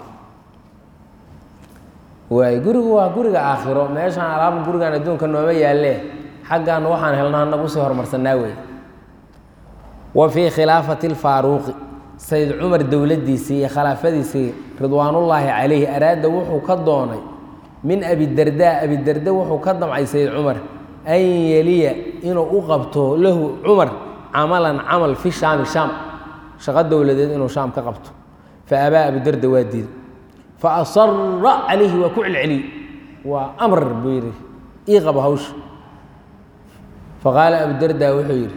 waay gurigu waa guriga aakhiro meeshaan alaaba gurigan adduunka nooma yaalle xaggan waxaan helno anagu usii horumarsanaa wey wa fii khilaafati lfaaruuqi sayd cumar dowladdiisii iyo khilaafadiisii ridwaanullaahi calayhi araada wuxuu ka doonay min abidardaa abidarda wuxuu ka damcay sayd cumar an yeliya inuu u qabto lahu cumar camalan camal fi shaami shaam shaqo dowladeed inuu shaam ka qabto fa abaa abidarda waa diiday fa asara calayhi waa ku celceliyey waa amr buu yidhi ii qabo hawsha faqaala abudarda wuxuu yidhi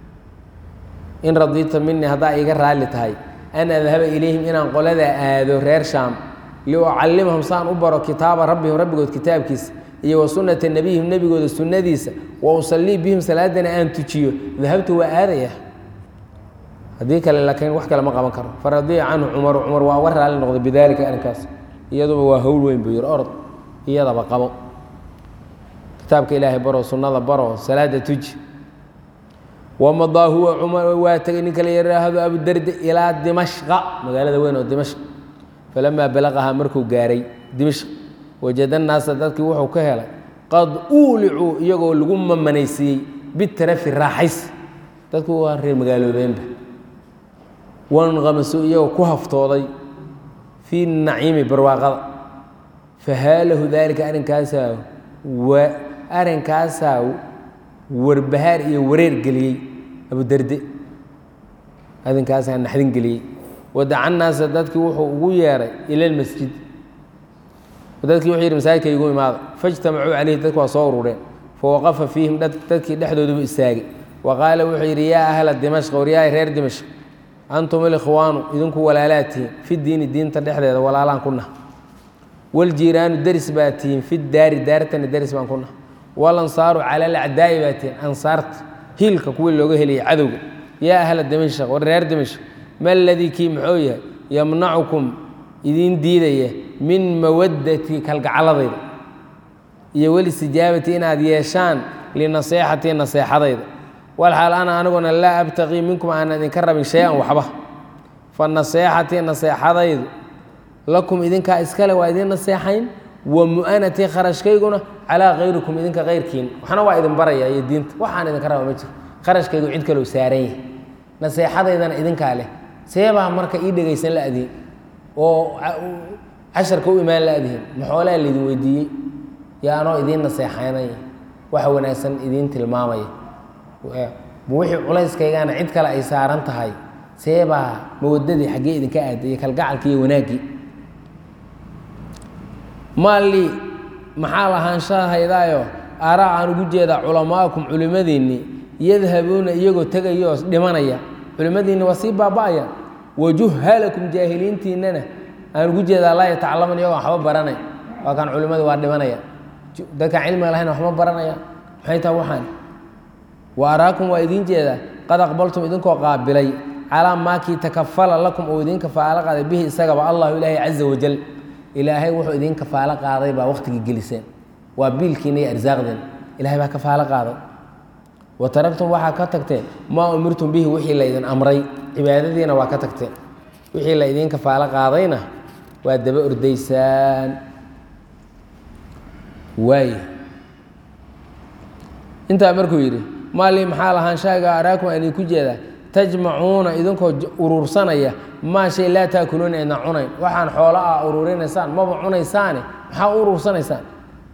in radiita minii haddaa iiga raalli tahay an adhaba ilayhim inaan qolada aado reer shaam liucallimahum saan u baro kitaaba rabbihim rabbigood kitaabkiisa iyo wa sunnata nebiyihim nebigooda sunnadiisa wa usallii bihim salaadana aan tujiyo dahabtu waa aadaya haddii kale laakiin wax kale ma qaban karo faradiya canhu cumaru cumar waa uga raalli noqday bidaalika arrinkaas iyaduba waa howl weyn buu yidhi orod iyadaba qabo kitaabka ilaahay baro sunnada baro salaada tuji wamadaa huwa cumar waa tegay ninka la yidhaahdo abudarde ilaa dimashqa magaalada weyn oo dimashq falamaa balaqahaa markuu gaaray dimashq wajada naasa dadkii wuxuu ka helay qad uulicuu iyagoo lagu mamanaysiiyey bitarafi raaxays dadku waa reer magaaloobeenba wanqamasu iyagoo ku haftooday fii naciimi barwaaqada fahaalahu daalika arrinkaasaa wa arrinkaasaa warbahaar iyo wareer geliyey abudarde arrinkaasaa naxdin geliyey wadaca naasa dadkii wuxuu ugu yeeray ila lmasjid dadkii wuxuu yidhi masaajidka igu imaada faijtamacuu calayhi dadku waa soo urureen fawaqafa fiihim dadkii dhexdoodubu istaagay wa qaala wuxuu yidhi yaa ahla dimashq waryahay reer dimashq antum alikhwaanu idinku walaalaa tihiin fi diini diinta dhexdeeda walaalaan ku nah waljiiraanu deris baa tihiin fi daari daartana deris baan ku nah walansaaru cala alacdaa'i baa tihiin ansaarta hiilka kuwii looga heliyay cadowga yaa ahla dimashq war reer dimashq ma ladii kii muxuu yahay yamnacukum idiin diidaya min mawaddati kalgacaladayda iyo welistijaabati inaad yeeshaan linaseexatii naseexadayda walxaal ana aniguna laa abtaqii minkum aanan idinka rabin shay-an waxba fa naseexatii naseexadaydu lakum idinkaa iskale waa idiin naseexayn wa mu'anatii kharashkayguna calaa kayrikum idinka kayrkiin waxna waa idin baraya iyo diinta waxaan idinka raba ma jiro kharashkaygu cid kalou saaran yahay naseexadaydana idinkaa leh seebaa marka ii dhegaysan la adihin oo casharka u imaan la adihin maxoolaa laydin weydiiyey yaa anoo idiin naseexaynaya waxa wanaagsan idiin tilmaamaya wixii culayskaygana cid kale ay saaran tahay seebaa mawadadii xaggee idinka aaday iyo kalgacalki iyo wanaaggii maalii maxaa lahaanshahaydaayo araa aan ugu jeedaa culamaa'akum culimmadiinni yadhabuuna iyagoo tegayoo dhimanaya culimmadiinni waa sii baaba'aya wajuhalakum jaahiliintiinnana aan ugu jeedaa laa yatacalaman iyagoo waxba baranay waa kaan culimmadii waa dhimanaya dadkaan cilmiga lahayn waxma baranaya maxay taha waxaan wa araakum waa idiin jeedaa qad aqbaltum idinkoo qaabilay calaa maakii takafala lakum oo idiin kafaalo qaaday bihi isagaba allahu ilaahay caza wajal ilaahay wuxuu idiin kafaalo qaaday baa wakhtigii geliseen waa biilkiina iyo arsaaqdeen ilahay baa kafaalo qaaday wa taragtum waxaa ka tagteen maa umirtum bihi wixii la ydin amray cibaadadiina waa ka tagteen wixii la idiin kafaalo qaadayna waa daba ordaysaan waay intaa markuu yidhi maalii maxaa lahaanshahaga araakum aan idinku jeedaa tajmacuuna idinkoo uruursanaya maa shay laa taakuluuna idna cunayn waxaan xoolo ah uruurinaysaan maba cunaysaane maxaa u uruursanaysaan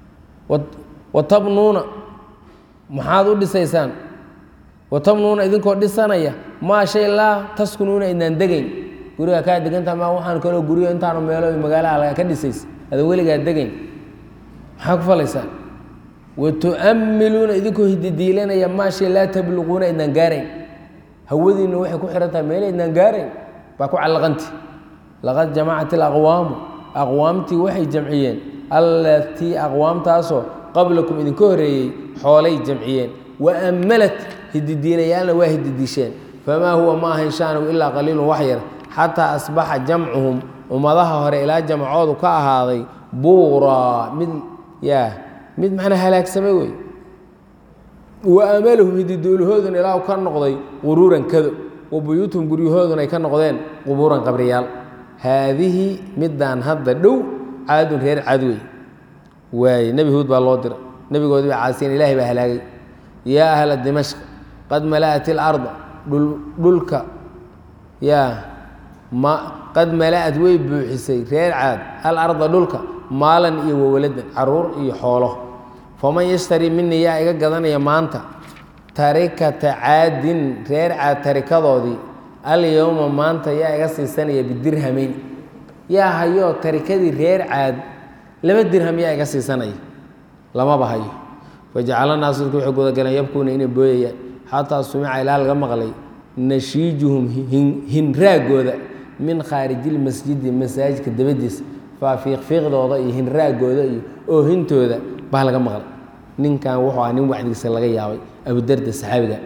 wa tabnuuna maxaad u dhisaysaan wa tabnuuna idinkoo dhisanaya maa shay laa taskunuuna idnaan degayn guriga kaa degantaha ma waxaan kaloo guryo intaanu meelo magaalaha laga ka dhisays ada weligaa degayn maxaa ku falaysaan wa tu'ammiluuna idinkoo hididiilanaya maa shay laa tabluquuna idnaan gaarayn hawadiinna waxay ku xihan tahay meela idnaan gaarayn baa ku callaqanti laqad jamacat alaqwaamu aqwaamtii waxay jamciyeen allatii aqwaamtaasoo qablakum idinka horreeyey xoolay jamciyeen wa ammalat hididiinayaalna waa hididiisheen famaa huwa ma ahayn shaanigu ilaa qaliilun wax yar xataa asbaxa jamcuhum ummadaha hore ilaa jamcoodu ka ahaaday buuraa mid yaa mid macnaa halaagsamay wey wa amalahum hididoolahooduna ilaa ka noqday quruuran kado wa buyuutuhum guryahooduna ay ka noqdeen qubuuran qabriyaal haadihi midaan hadda dhow caadun reer cad wey waaye nebi huud baa loo diray nebigoodii baa caasiyan ilaahay baa halaagay yaa ahla dimashq qad mala'at ilarda dhulka yaa ma qad mala'ad way buuxisay reer caad alarda dhulka maalan iyo wawaladan caruur iyo xoolo faman yashtarii minii yaa iga gadanaya maanta tarikata caadin reer caad tarikadoodii alyowma maanta yaa iga siisanaya bidirhamayn yaa hayoo tarikadii reer caad laba dirham yaa iga siisanaya lamaba hayo fajacala naasu dadku waxay gudagaleen yabkuuna inay booyayaan xataa sumica ilaa laga maqlay nashiijuhum hinraagooda min khaarijilmasjidi masaajidka dabadiisa faafiiqfiiqdooda iyo hinraagooda iyo oohintooda baa laga maqlay ninkan wuxuu ah nin wacdigiisa laga yaabay abudarda saxaabiga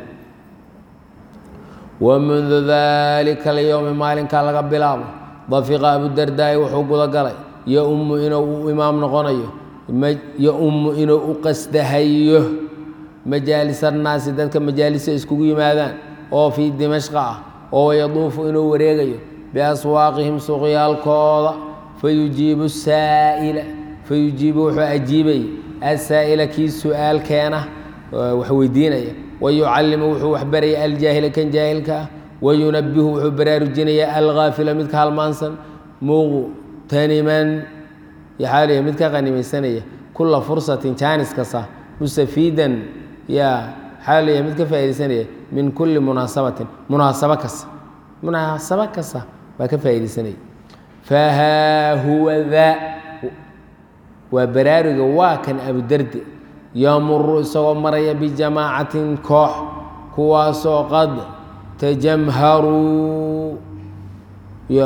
wamundu dalika alyowmi maalinkaa laga bilaabo dafiqa abudardaai wuxuu gudagalay yo-ummu inuu u imaam noqonayo yo-ummu inuu u qasdahayo majaalis annaasi dadka majaalisa iskugu yimaadaan oo fii dimashqa ah oo yaduufu inuu wareegayo biaswaaqihim suqyaalkooda fayujiibu saa'ila fayujiibu wuxuu ajiibay asaa'ila kii su-aal keena wax weydiinaya wayucallimu wuxuu waxbaraya aljaahila kan jaahilka ah wayunabihu wuxuu baraarujinaya alghaafila midka halmaansan muqtaniman yaxaaliya mid ka qanimaysanaya kula fursatin jaanis kasta mustafiidan yaa xaaliya mid ka faaidaysanaya min kulli munaasabatin munaasabo kasta munaasabo kasta baa ka faaidaysanaya fahaa huwa daa waa baraaruga waa kan abudarde yamuru isagoo maraya bijamaacatin koox kuwaasoo qad tajamharuu yo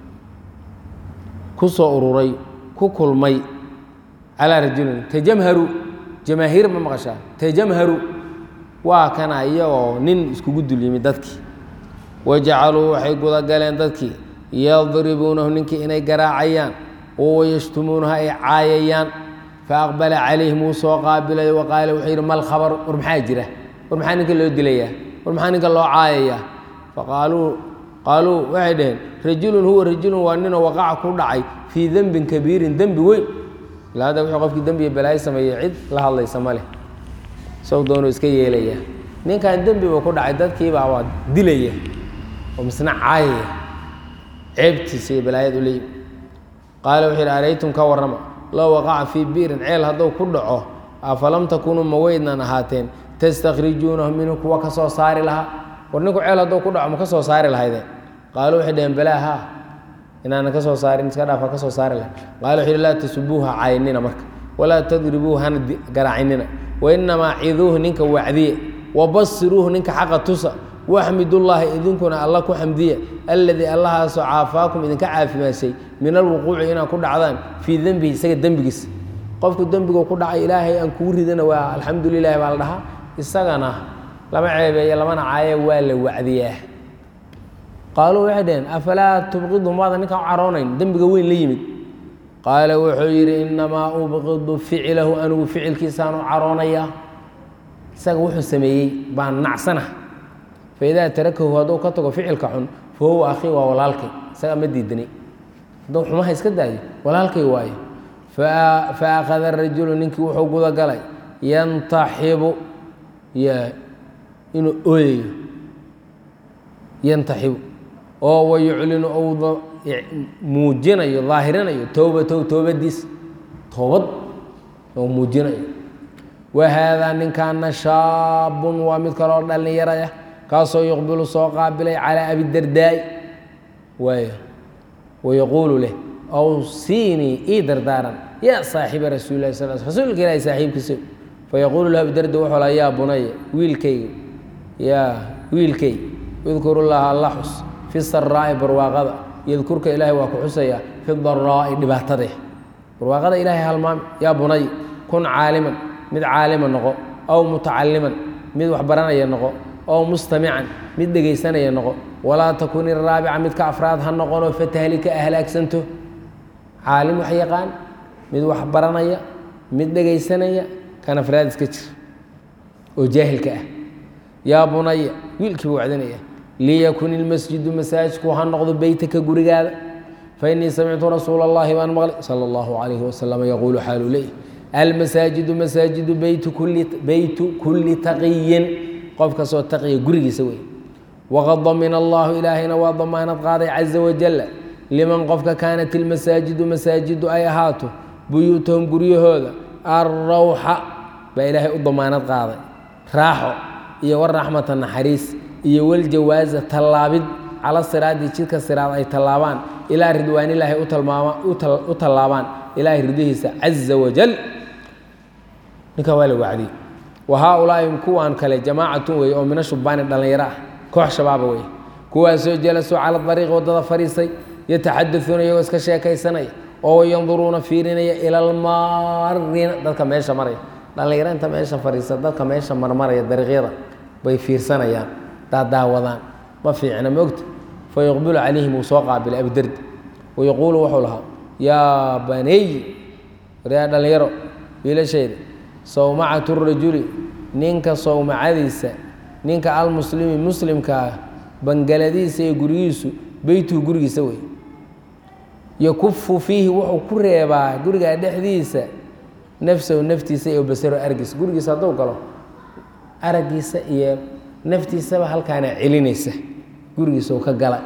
ku soo ururay ku kulmay calaa rajulin tajamharu jamaahiir ma maqashaa tajamharu waa kana iyagoo nin iskugu dul yimid dadkii wajacaluu waxay gudagaleen dadkii yadribuunahu ninkii inay garaacayaan oo yashtumuunaha ay caayayaan faaqbala calayhim wuu soo qaabilay wa qaala wuxuu yidhi mal khabar war maxaa jira war maxaa ninka loo dilayaa war maxaa ninka loo caayayaa faqaaluu qaaluu waxay dhaheen rajulun huwa rajulun waa ninoo waqaca ku dhacay fii dembin kabiirin dembi weyn ilaa hadda wuxuu qofkii dembiga balaayo sameeyey cid la hadlaysa ma leh sow doonuu iska yeelaya ninkan dembiba ku dhacay dadkiibaa waa dilaya oo misna caayaya ceebtiisa iyo balaayad u leeyi qaala wuxuu yidhi araytum ka warrama low waqaca fii biirin ceel hadduu ku dhaco afalam takunuu ma weydnan ahaateen tastakhrijuunahu minhu kuwa ka soo saari lahaa war ninku ceel hadduu ku dhaco ma ka soo saari lahaydeen qaalu waxay dhaheen balaa haa inaanan ka soo saarin iska dhaafa ka soo saari lahay qaala wuxuu yidhi laa tasubuuha caynina marka walaa tadribuuhu hana garaacinina wainamaa ciduuhu ninka wacdiye wabasiruuhu ninka xaqa tusa waxmidullaahi idinkuna alla ku xamdiya alladii allahaasoo caafaakum idinka caafimaashay min alwuquuci inaad ku dhacdaan fii dembihi isaga dembigiisa qofku dembigu ku dhacay ilaahay aan kugu ridana waa alxamdu lilahi baa la dhahaa isagana lama ceebeeyo lamana caaye waa la wacdiyaa qaaluu waxay dhaheen afalaa tubqidu maada ninkaan u caroonayn dembiga weyn la yimid qaala wuxuu yidhi innamaa ubqidu ficlahu anigu ficilkiisaan u caroonayaa isaga wuxuu sameeyey baan nacsana faidaa tarakahu hadduu ka tago ficilka xun fa huwa akhii waa walaalkay isagaa ma diidani hadduu xumaha iska daayo walaalkay waayo fa akhada rajulu ninkii wuxuu guda galay yantaxibu inuu ooyayo yantaxibu oo wayuclinu ou muujinayo daahirinayo towbatow toobadiis toobad oo muujinayo wa haadaa ninkaana shaabun waa mid kaloo dhallinyaraya kaasoo yuqbilu soo qaabilay calaa abidardaa'i waay wayaquulu leh awsiinii ii dardaaran yaa saaxiba rasuuli lahi sal rasuulka ilaahi saaxiibkiisa fayaquulu lahu abidarda wuxuu laha yaa bunaya wiilkayga yaa wiilkay udkuru llaha alla xus fi saraa'i barwaaqada yadkurka ilaahay waa ku xusayaa fi daraa'i dhibaatade barwaaqada ilaahay halmaami yaa bunay kun caaliman mid caalima noqo aw mutacaliman mid wax baranaya noqo oo mustamican mid dhegaysanaya noqo walaa takun iraabica midka afraad ha noqonoo fatahlika ahlaagsanto caalim wax yaqaan mid wax baranaya mid dhegaysanaya kan afraad iska jir oo jaahilka ah yaa bunaya wiilkiiba wacdanaya liyakun ilmasjidu masaajidku ha noqdo beytaka gurigaada fainii samictu rasuula اllahi baan maqlay salى اllahu alayhi wasalam yaquulu xaalu leyh almasaajidu masaajidu beytu kuli beytu kuli taqiyin qof kastoo taqiya gurigiisa wey waqad damina allahu ilaahayna waa damaanad qaaday caza wajala liman qofka kaanat ilmasaajidu masaajidu ay ahaato buyuutahum guryahooda alrawxa baa ilaahay u damaanad qaaday raaxo iyo waraxmata naxariis iyo waljawaaza tallaabid cala siraadi jidka siraad ay tallaabaan ilaa ridwaanilaahi u tallaabaan ilaahay ridihiisa caza wajal ninkaa waa la wacdiyey wa haaulaai kuwaan kale jamaacatun weeye oo mina shubaani dhallinyaro ah koox shabaaba weeye kuwaasoo jalasuu cala dariiqi waddada fadhiisay yataxadauuna iyagoo iska sheekaysanaya oo yanduruuna fiirinaya ila almaarina dadka meesha maraya dhallinyaro inta meesha fadhiisa dadka meesha marmaraya dariiqyada bay fiirsanayaan daadaawadaan ma fiicna mogta fa yuqbilu calayhim wuu soo qaabilay abidardi wayaquulu wuxuu lahaa yaa baney waryaa dhallinyaro wiilashayda sawmacatu rajuli ninka sawmacadiisa ninka almuslimi muslimkaa bangaladiisa iyo gurigiisu beytuhu gurigiisa wey yakufu fiihi wuxuu ku reebaa gurigaa dhexdiisa nafsahu naftiisa iyo basaro argiisa gurigiisa hadduu galo araggiisa iyo naftiisaba halkaana celinaysa gurigiisa uu ka gala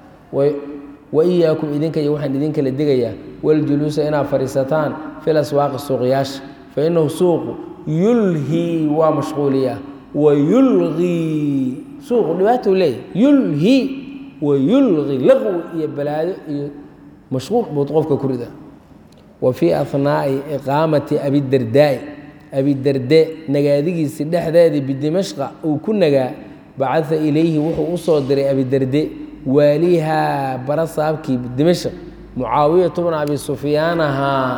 wa iyaakum idinka iyo waxaan idinkala digayaa waljuluusa inaad fadhiisataan fil aswaaqi suuqyaasha fa inahu suuqu yulhii waa mashquuliyaa wa yulgii suuqu dhibaatou leeyahy yulhii wa yulgi laqwi iyo balaado iyo mashquul buud qofka ku rida wa fii ahnaa'i iqaamati abidardaa'i abidarde nagaadigiisii dhexdeedii bidimashqa uu ku nagaa bacaa ilayhi wuxuu u soo diray abidarde waalihaa bara saabkii dimashq mucaawiyatu bna abi sufyaanahaa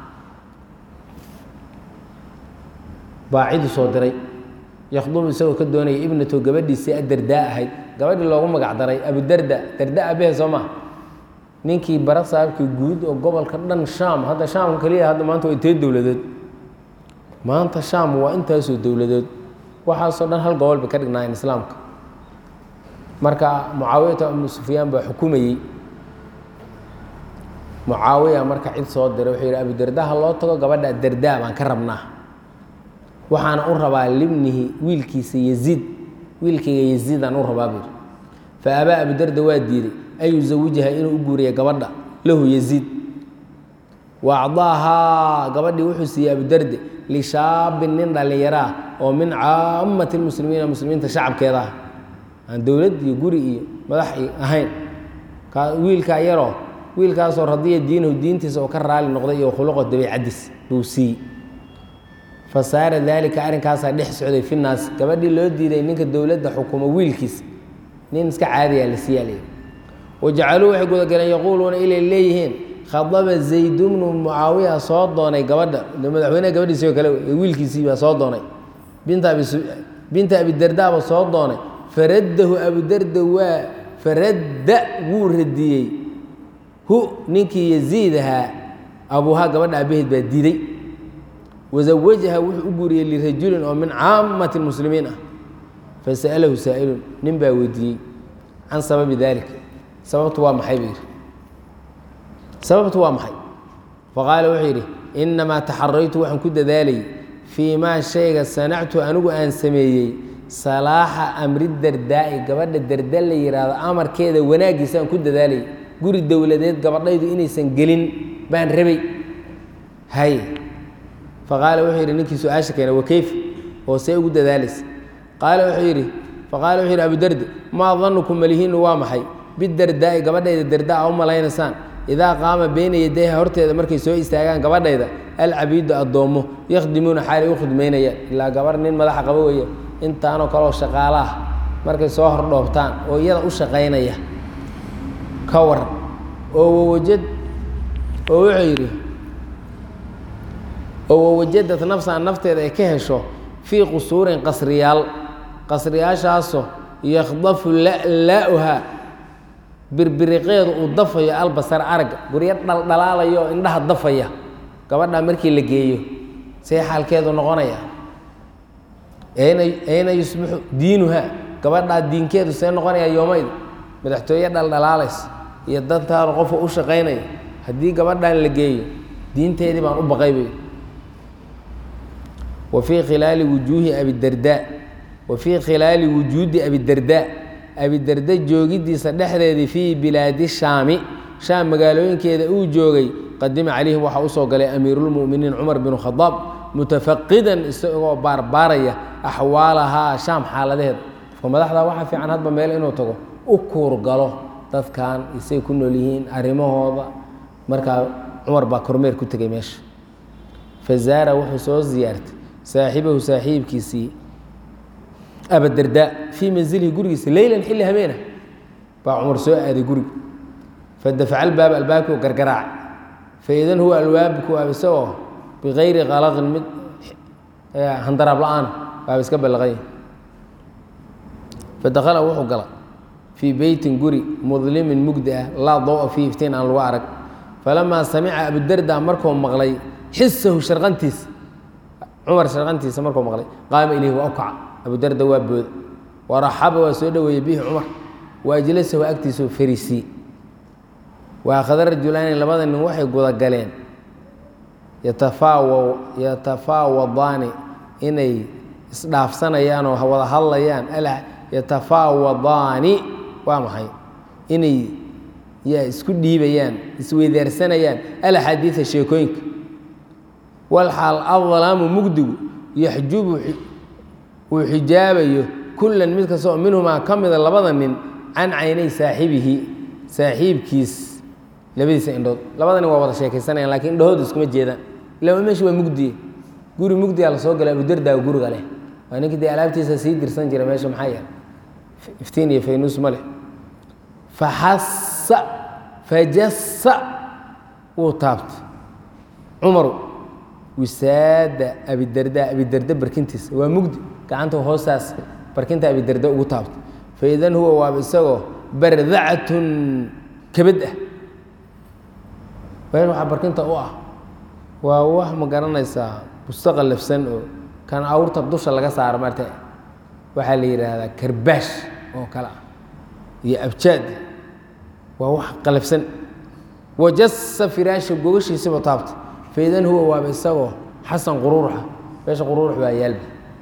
baacidu soo diray yakhdubu isagoo ka doonaya ibnato gabadhiisii adardaa ahayd gabadhii loogu magac daray abudarda darda abehe soo maha ninkii bara saabkii guud oo gobolka dhan shaam hadda shaam keliya hadda maanta waa intee dowladeed maanta shaam waa intaasoo dowladeed waxaasoo dhan hal gobol bay ka dhignaayeen islaamka marka mucaawiyata ibnu sufyaan baa xukumayey mucaawiya marka cid soo diray wuxuu yidhi abudarda ha loo tago gabadha dardaa baan ka rabnaa waxaana u rabaa libnihi wiilkiisa yaziid wiilkayga yaziidaan u rabaa buu yidhi fa abaa abudarda waa diiday an yusawijaha inuu u guuriya gabadha lahu yaziid wa acdaahaa gabadhii wuxuu siiyey abudarde lishaabin nin dhallinyaro ah oo min caamati lmuslimiina muslimiinta shacabkeeda ah aan dowlad iyo guri iyo madax ahayn wiilkaa yaroo wiilkaasoo radiya diinahu diintiisa oo ka raali noqday iyo khuluqo dabiicadiis buu siiyey fa saara daalika arrinkaasaa dhex socday fi naas gabadhii loo diiday ninka dowladda xukumo wiilkiisa nin iska caadiyaa la siiyaa leeyihi wajacaluu waxay gudagaleen yaquuluuna inay leeyihiin khadaba zayd bnu mucaawiya soo doonay gabadha madaxweyneha gabadhiisii oo kale wiilkiisii baa soo doonay binta abi binta abidardaaba soo doonay faraddahu abudarda waa faradda wuu radiyey hu ninkii yaziid ahaa abuuhaa gabadha aabaheed baa diiday wazawajaha wuxuu u guuriyey lirajulin oo min caamati lmuslimiin ah fasa'alahu saa'ilun nin baa weydiiyey can sababi dalik sababtu waa maxay buu yidhi sababtu waa maxay faqaala wuxuu yidhi innamaa taxaraytu waxaan ku dadaalayay fii maa shayga sanactu anigu aan sameeyey salaaxa amri dardaa'i gabadha darda la yidhaahdo amarkeeda wanaaggiisa aan ku dadaalayay guri dowladeed gabadhaydu inaysan gelin baan rabay hay faqaala wuxuu yidhi ninkii su-aasha keena wakeyf oo see ugu dadaalaysa qaala wuxuu yidhi faqaala wuxuu yidhi abudardi maa danukum malihiinu waa maxay bidardaa'i gabadhayda dardaa a u malaynaysaan idaa qaama beyna yadayha horteeda markay soo istaagaan gabadhayda alcabiidu addoommo yakhdimuuna xaalay u khidmaynayaan ilaa gabarh nin madaxa qaba weeye intaanoo kaleoo shaqaala ah markay soo hordhoobtaan oo iyada u shaqaynaya ka waran oo wawajad oo wuxuu yidhi oo wawajadad nafsan nafteeda ay ka hesho fii qusuurin qasriyaal qasriyaashaasoo yakhdafu la'laa'uhaa birbiriqeedu uu dafayo albasar aragga guryo dhaldhalaalayo oo indhaha dafaya gabadhaa markii la geeyo see xaalkeedu noqonaya ayna ayna yusbixu diinuha gabadhaa diinkeedu see noqonaya yoomayda madaxtooye dhaldhalaalaysa iyo dantaanu qofka u shaqaynaya haddii gabadhan la geeyo diinteedii baan u baqay bay wa fii khilaali wujuuhi abidardaa wa fii khilaali wujuudi abidardaa abidarda joogidiisa dhexdeedii fii bilaadi shaami shaam magaalooyinkeeda uu joogay qadima calayhim waxaa usoo galay amiiruulmu'miniin cumar binu khadaab mutafaqidan isagoo baarbaaraya axwaalahaa shaam xaaladaheeda qofka madaxda waxaa fiican hadba meel inuu tago u kuurgalo dadkan isay ku nool yihiin arrimahooda markaa cumar baa kormeer ku tegay meesha fazaara wuxuu soo ziyaartay saaxiibahu saaxiibkiisii abadardaa fii manzilihi gurigiisa leylan xilli habeena baa cumar soo aaday guriga fadafaca albaaba albaabkii u gargaraacay faidan huwa albaabku waa isagoo bikayri qalaqin mid handaraab la-aan waaba iska ballaqay fadakhala wuxuu galay fii beytin guri mudlimin mugdi ah laa dawa fii iftiin aan lagu arag falamaa samica abudarda markuu maqlay xisahu sharqantiisa cumar sharqantiisa markuu maqlay qaama ilayhi waa u kaca abudarda waa booda waraxaba waa soo dhoweeyey bihi cumar waajlasahu agtiisuu fariisii waakhada rajulaani labada nin waxay gudagaleen yatafaawa yatafaawadaani inay isdhaafsanayaan oo wada hadlayaan yatafaawadaani waa maxay inay yaa isku dhiibayaan isweydaarsanayaan alaxaadiida sheekooyinka walxaal adlaamu mugdigu yaxjubu uu xijaabayo kullan mid kasta oo minhumaa ka mida labada nin can caynay saaxibihi saaxiibkiis labadiisa indhood labada nin waa wada sheekaysanayaan lakiin indhahooda iskuma jeedaan ilaa meesha waa mugdiye guri mugdiyaa la soo galay abudardaa guriga leh waa ninkii dee alaabtiisa sii dirsan jira meesha maxaa yahay iftiin iyo faynuus ma leh faxasa fajasa wuu taabtay cumaru wisaada abidarda abidarda barkintiisa waa mugdi gacanta hoostaas barkinta abidarda ugu taabtay faidan huwa waaba isagoo bardacatun kabad ah weel waxaa barkinta u ah waa wax ma garanaysaa bustaqa lafsan oo kan awrta dusha laga saaro marta waxaa la yidhaahdaa karbaash oo kale ah iyo abjaad waa wax qalafsan wajasa firaasha gogashiisiba taabtay faidan huwa waaba isagoo xasan quruuruxa meesha quruurux baa yaalba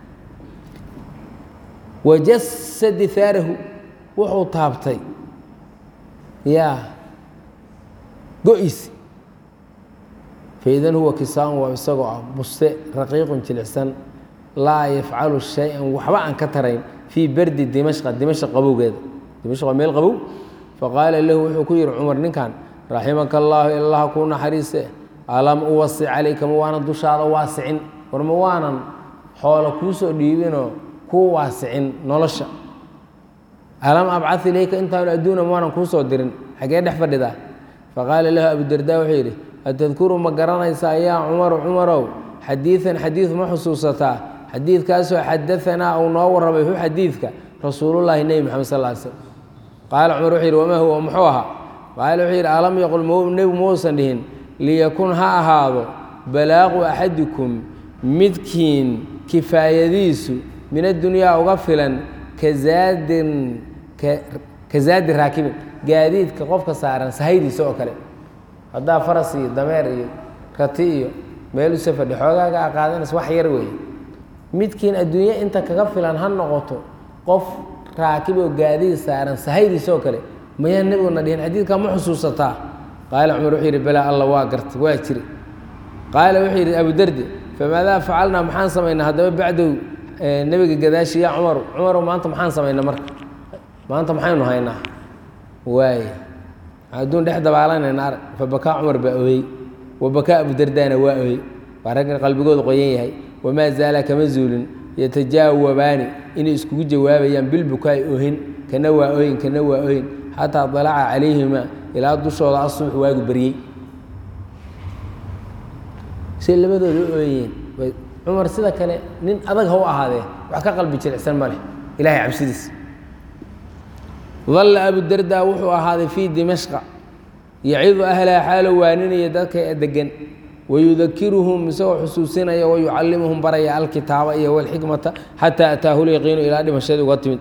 wajasa dihaarahu wuxuu taabtay yaa go-iisi faidan huwa kisaan waa isagoo ah buste raqiiqun jilicsan laa yafcalu shay-an waxba aan ka tarayn fii berdi dimashqa dimashq qabowgeeda dimashq waa meel qabow faqaala lahu wuxuu ku yihi cumar ninkan raximaka allaahu ilaha kuu naxariise alam uwasic calayka ma waanan dushaada waasicin war ma waanan xoolo kuu soo dhiibinoo kuu waasicin nolosha alam abcad ilayka intaanu adduuna ma waanan kuu soo dirin xagee dhex fadhidaa faqaala lahu abudarda wuxuu yidhi atadkuru ma garanaysaa yaa cumaru cumarow xadiidan xadiid ma xusuusataa xadiidkaasoo xadaanaa uu noo warramay hu xadiidka rasuulullaahi nebi moxamed sal ly slm qaala cumar wuxuu yidhi wamaa huwa muxuu ahaa qaala wuxuu yidhi alam yaqul nebigu mausan dhihin liyakun ha ahaado balaaqu axadikum midkiin kifaayadiisu min addunyaa uga filan kazaadin ka zaadi raakibin gaadiidka qofka saaran sahaydiisa oo kale haddaa faras iyo dameer iyo rati iyo meel u safadhi xoogaaga a qaadanaysa wax yar weeye midkiin adduunye inta kaga filan ha noqoto qof raakib oo gaadiid saaran sahaydiisa oo kale mayaa nebiguna dhihin xadiidkaa ma xusuusataa qaala cumar wuxuu yidhi balaa alla waa gartay waa jiri qaala wuxuu yidhi abudardi famaadaa facalnaa maxaan samaynaa haddaba bacdow nebiga gadaashi yaa cumaru cumarow maanta maxaan samaynaa marka maanta maxaynu haynaa waay adduun dhex dabaalanayna arag fa bakaa cumar baa oyey wa bakaa abudardaana waa oyey waa raggan qalbigooda qoyan yahay wamaa zaala kama zuulin yatajaawabaani inay iskugu jawaabayaan bilbukaai ohin kana waa oyin kana waa oyin xataa dalaca calayhima ilaa dushooda asuux waagu baryey say labadooda u ooyeen cumar sida kale nin adag ha u ahaadee wax ka qalbi jilicsan ma leh ilahay cabsidiis dalla abudarda wuxuu ahaaday fii dimashqa yacidu ahlaha xaalo waaninaya dadka degan wayudakiruhum isagoo xusuusinaya wayucallimuhum baraya alkitaaba iyo walxikmata xataa ataahu lyaqiinu ilaa dhimashadii uga timid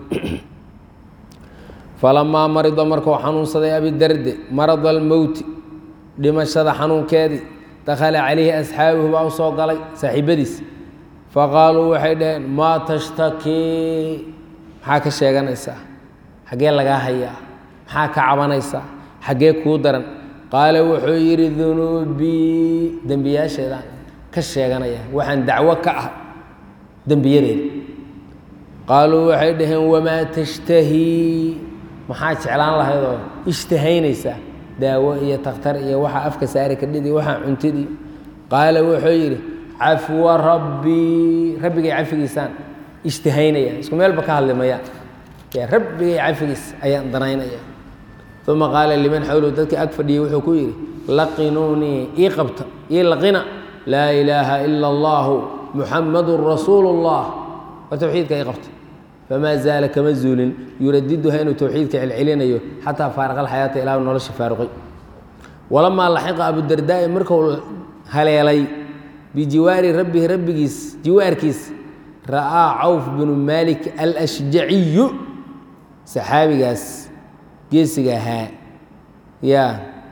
falamaa marida markuu xanuunsaday abidarde marada almowti dhimashada xanuunkeedii dakhala calayhi asxaabuhu baa u soo galay saaxiibadiis faqaaluu waxay dhaheen maa tashtakii maxaa ka sheeganaysaa xaggee lagaa hayaa maxaa ka cabanaysaa xaggee kuu daran qaala wuxuu yidhi dunuubii dembiyaasheedaan ka sheeganaya waxaan dacwo ka ah dembiyadeeda qaaluu waxay dhaheen wamaa tashtahii maxaa jeclaan lahaydoo ishtahaynaysaa daawo iyo takhtar iyo waxaa afka saari kadhidi waxaa cuntidii qaala wuxuu yidhi cafwa rabbii rabbigay cafigiisaan ishtahaynaya isku meelba ka hadli mayaan rabbigay cafigiis ayaan danaynaya uma qaala liman xawlow dadkii ag fadhiyey wuxuu ku yidhi laqinuunii ii qabta ii laqina laa ilaaha ila allahu muxamadun rasuulu اllah waa towxiidka ii qabta famaa zaala kama zuulin yuradiduha inuu towxiidka celcelinayo xataa faaraqa alxayaata ilaa nolosha faaruqay walamaa laxiqa abudardaai marku haleelay bijiwaari rabbihi rabbigiis jiwaarkiis ra'aa cawf binu maalik alashjaciyu saxaabigaas geesiga ahaa yaa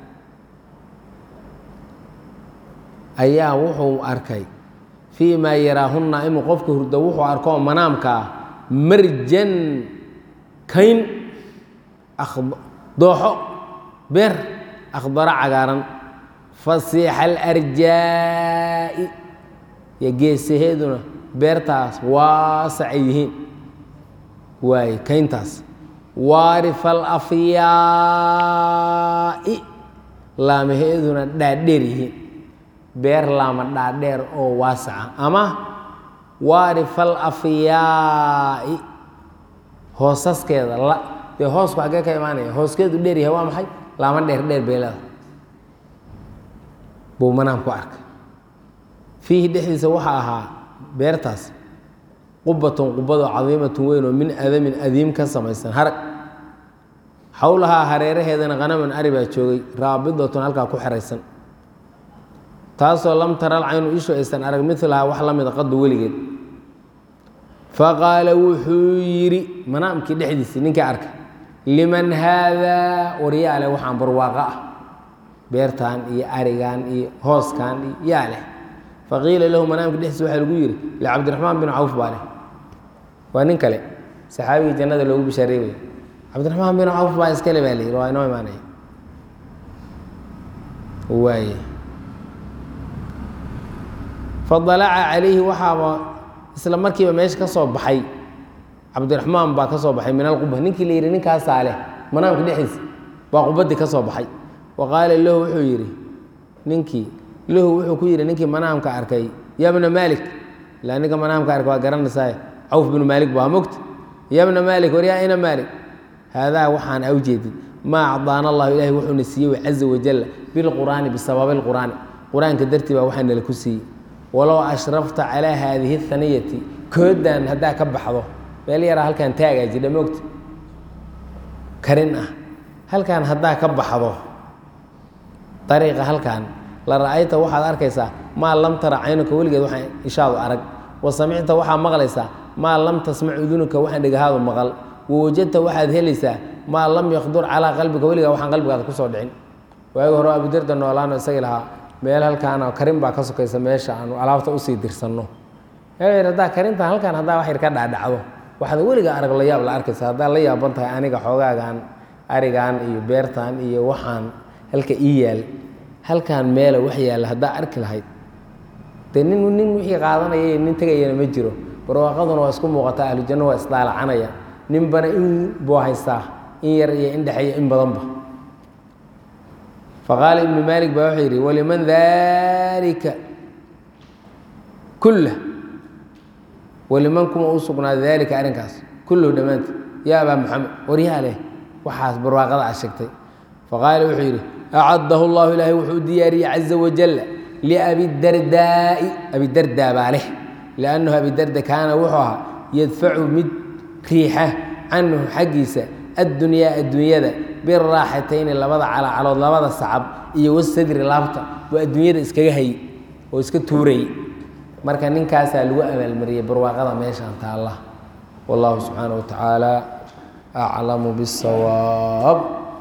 ayaa wuxuu arkay fii maa yaraahunna inuu qofka hurdo wuxuu arkoo manaamka ah marjan kayn dooxo beer akhdaro cagaaran fasiixa alarjaa'i yo geesaheeduna beertaas waasacay yihiin waaye kayntaas waarifa alafyaa'i laamaheeduna dhaadheer yihiin beer laama dhaadheer oo waasaca ama waarifa alafyaa'i hoosaskeeda dee hoosku xaggee ka imaanaya hooskeedu dheer yahay waa maxay laama dheer dheer beelada buu manaam ku arkay fiihi dhexdiisa waxaa ahaa beertaas qubatun qubadoo cadiimatun weyn oo min adamin adiim ka samaysan harag xowlahaa hareeraheedana khanaman ari baa joogay raabidatun halkaa ku xeraysan taasoo lam taral caynu ishu aysan arag milahaa wax la mida qadu weligeed faqaala wuxuu yidhi manaamkii dhexdiisii ninkii arkay liman haadaa waryaale waxaan barwaaqo ah beertan iyo arigan iyo hooskan iyo yaa leh faqiila lahu manaamka dhexdiisa waxaa lagu yidhi licabdiraxmaan bin cawf baa leh waa nin kale saxaabigii jannada loogu bishaareebay cabdiraxmaan bin cawf baa iskale baa la yidhi waa inoo imaanaya waaye fadalaca calayhi waxaaba isla markiiba meesha ka soo baxay cabdiraxmaan baa ka soo baxay min alquba ninkii la yidhi ninkaasaa leh manaamka dhexdiisa baa qubaddii ka soo baxay wa qaala lahu wuxuu yidhi ninkii lahu wuxuu ku yidhi ninkii manaamka arkay ya bna maalik ilaa ninka manaamka arkay waa garanaysaa cawf binu maalik baa mogta ya bna maalik war yaa ina maalik haadaa waxaan a ujeedin maa acdaana allahu ilahi wuxuuna siiyey caza wajalla bilqur'aani bisababi lqur'aani qur-aanka dartii baa waxaa nala ku siiyey walow ashrafta calaa haadihi haniyati koodan haddaa ka baxdo meel yaraa halkaan taagaa jidha mogta karin ah halkaan haddaa ka baxdo dariiqa halkaan la ra'ayta waxaad arkaysaa maa lam tara caynuka weligeed waxaan ishaadu arag wa samicta waxaa maqlaysaa maa lam tasmac udunuka waxaan dhegahaadu maqal wa wajadta waxaad helaysaa maa lam yakdur calaa qalbiga weligaa waxaan qalbigaada kusoo dhicin waagi hore abudarda noolaano isagii lahaa meel halkaan karin baa ka sokaysa meesha aanu alaabta usii dirsanno haddaa karintan halkaan haddaa wax yar ka dhaadhacdo waxaad weligaa arag la yaab la arkaysa haddaa la yaaban tahay aniga xoogaagan arigan iyo beertan iyo waxaan halka ii yaal halkaan meela wax yaalla haddaa arki lahayd dee nin nin wixii qaadanaya nin tegayana ma jiro barwaaqaduna waa isku muuqataa ahlujanno waa isdaalacanaya ninbana in buu haystaa in yar iyo in dhexeeyo in badanba faqaala ibnu maalik baa wuxuu yidhi waliman dalika kulla waliman kuma u sugnaaday daalika arrinkaas kulluhu dhammaanta yaa abaa maxamed waryaa leh waxaas barwaaqada a sheegtay faqaala wuxuu yidhi acaddahu llahu ilaahay wuxuu u diyaariyey caza wajalla liabidardaa'i abidardaa baa leh liannahu abidarda kaana wuxuu ahaa yadfacu mid riixa canhu xaggiisa addunyaa adduunyada biraaxatayni labada calacalood labada sacab iyo wasadri laabta buu adduunyada iskaga hayy oo iska tuurayy marka ninkaasaa lagu abaalmariyey barwaaqada meeshaan taalla wallahu subxaana wa tacaala aclamu biاsawaab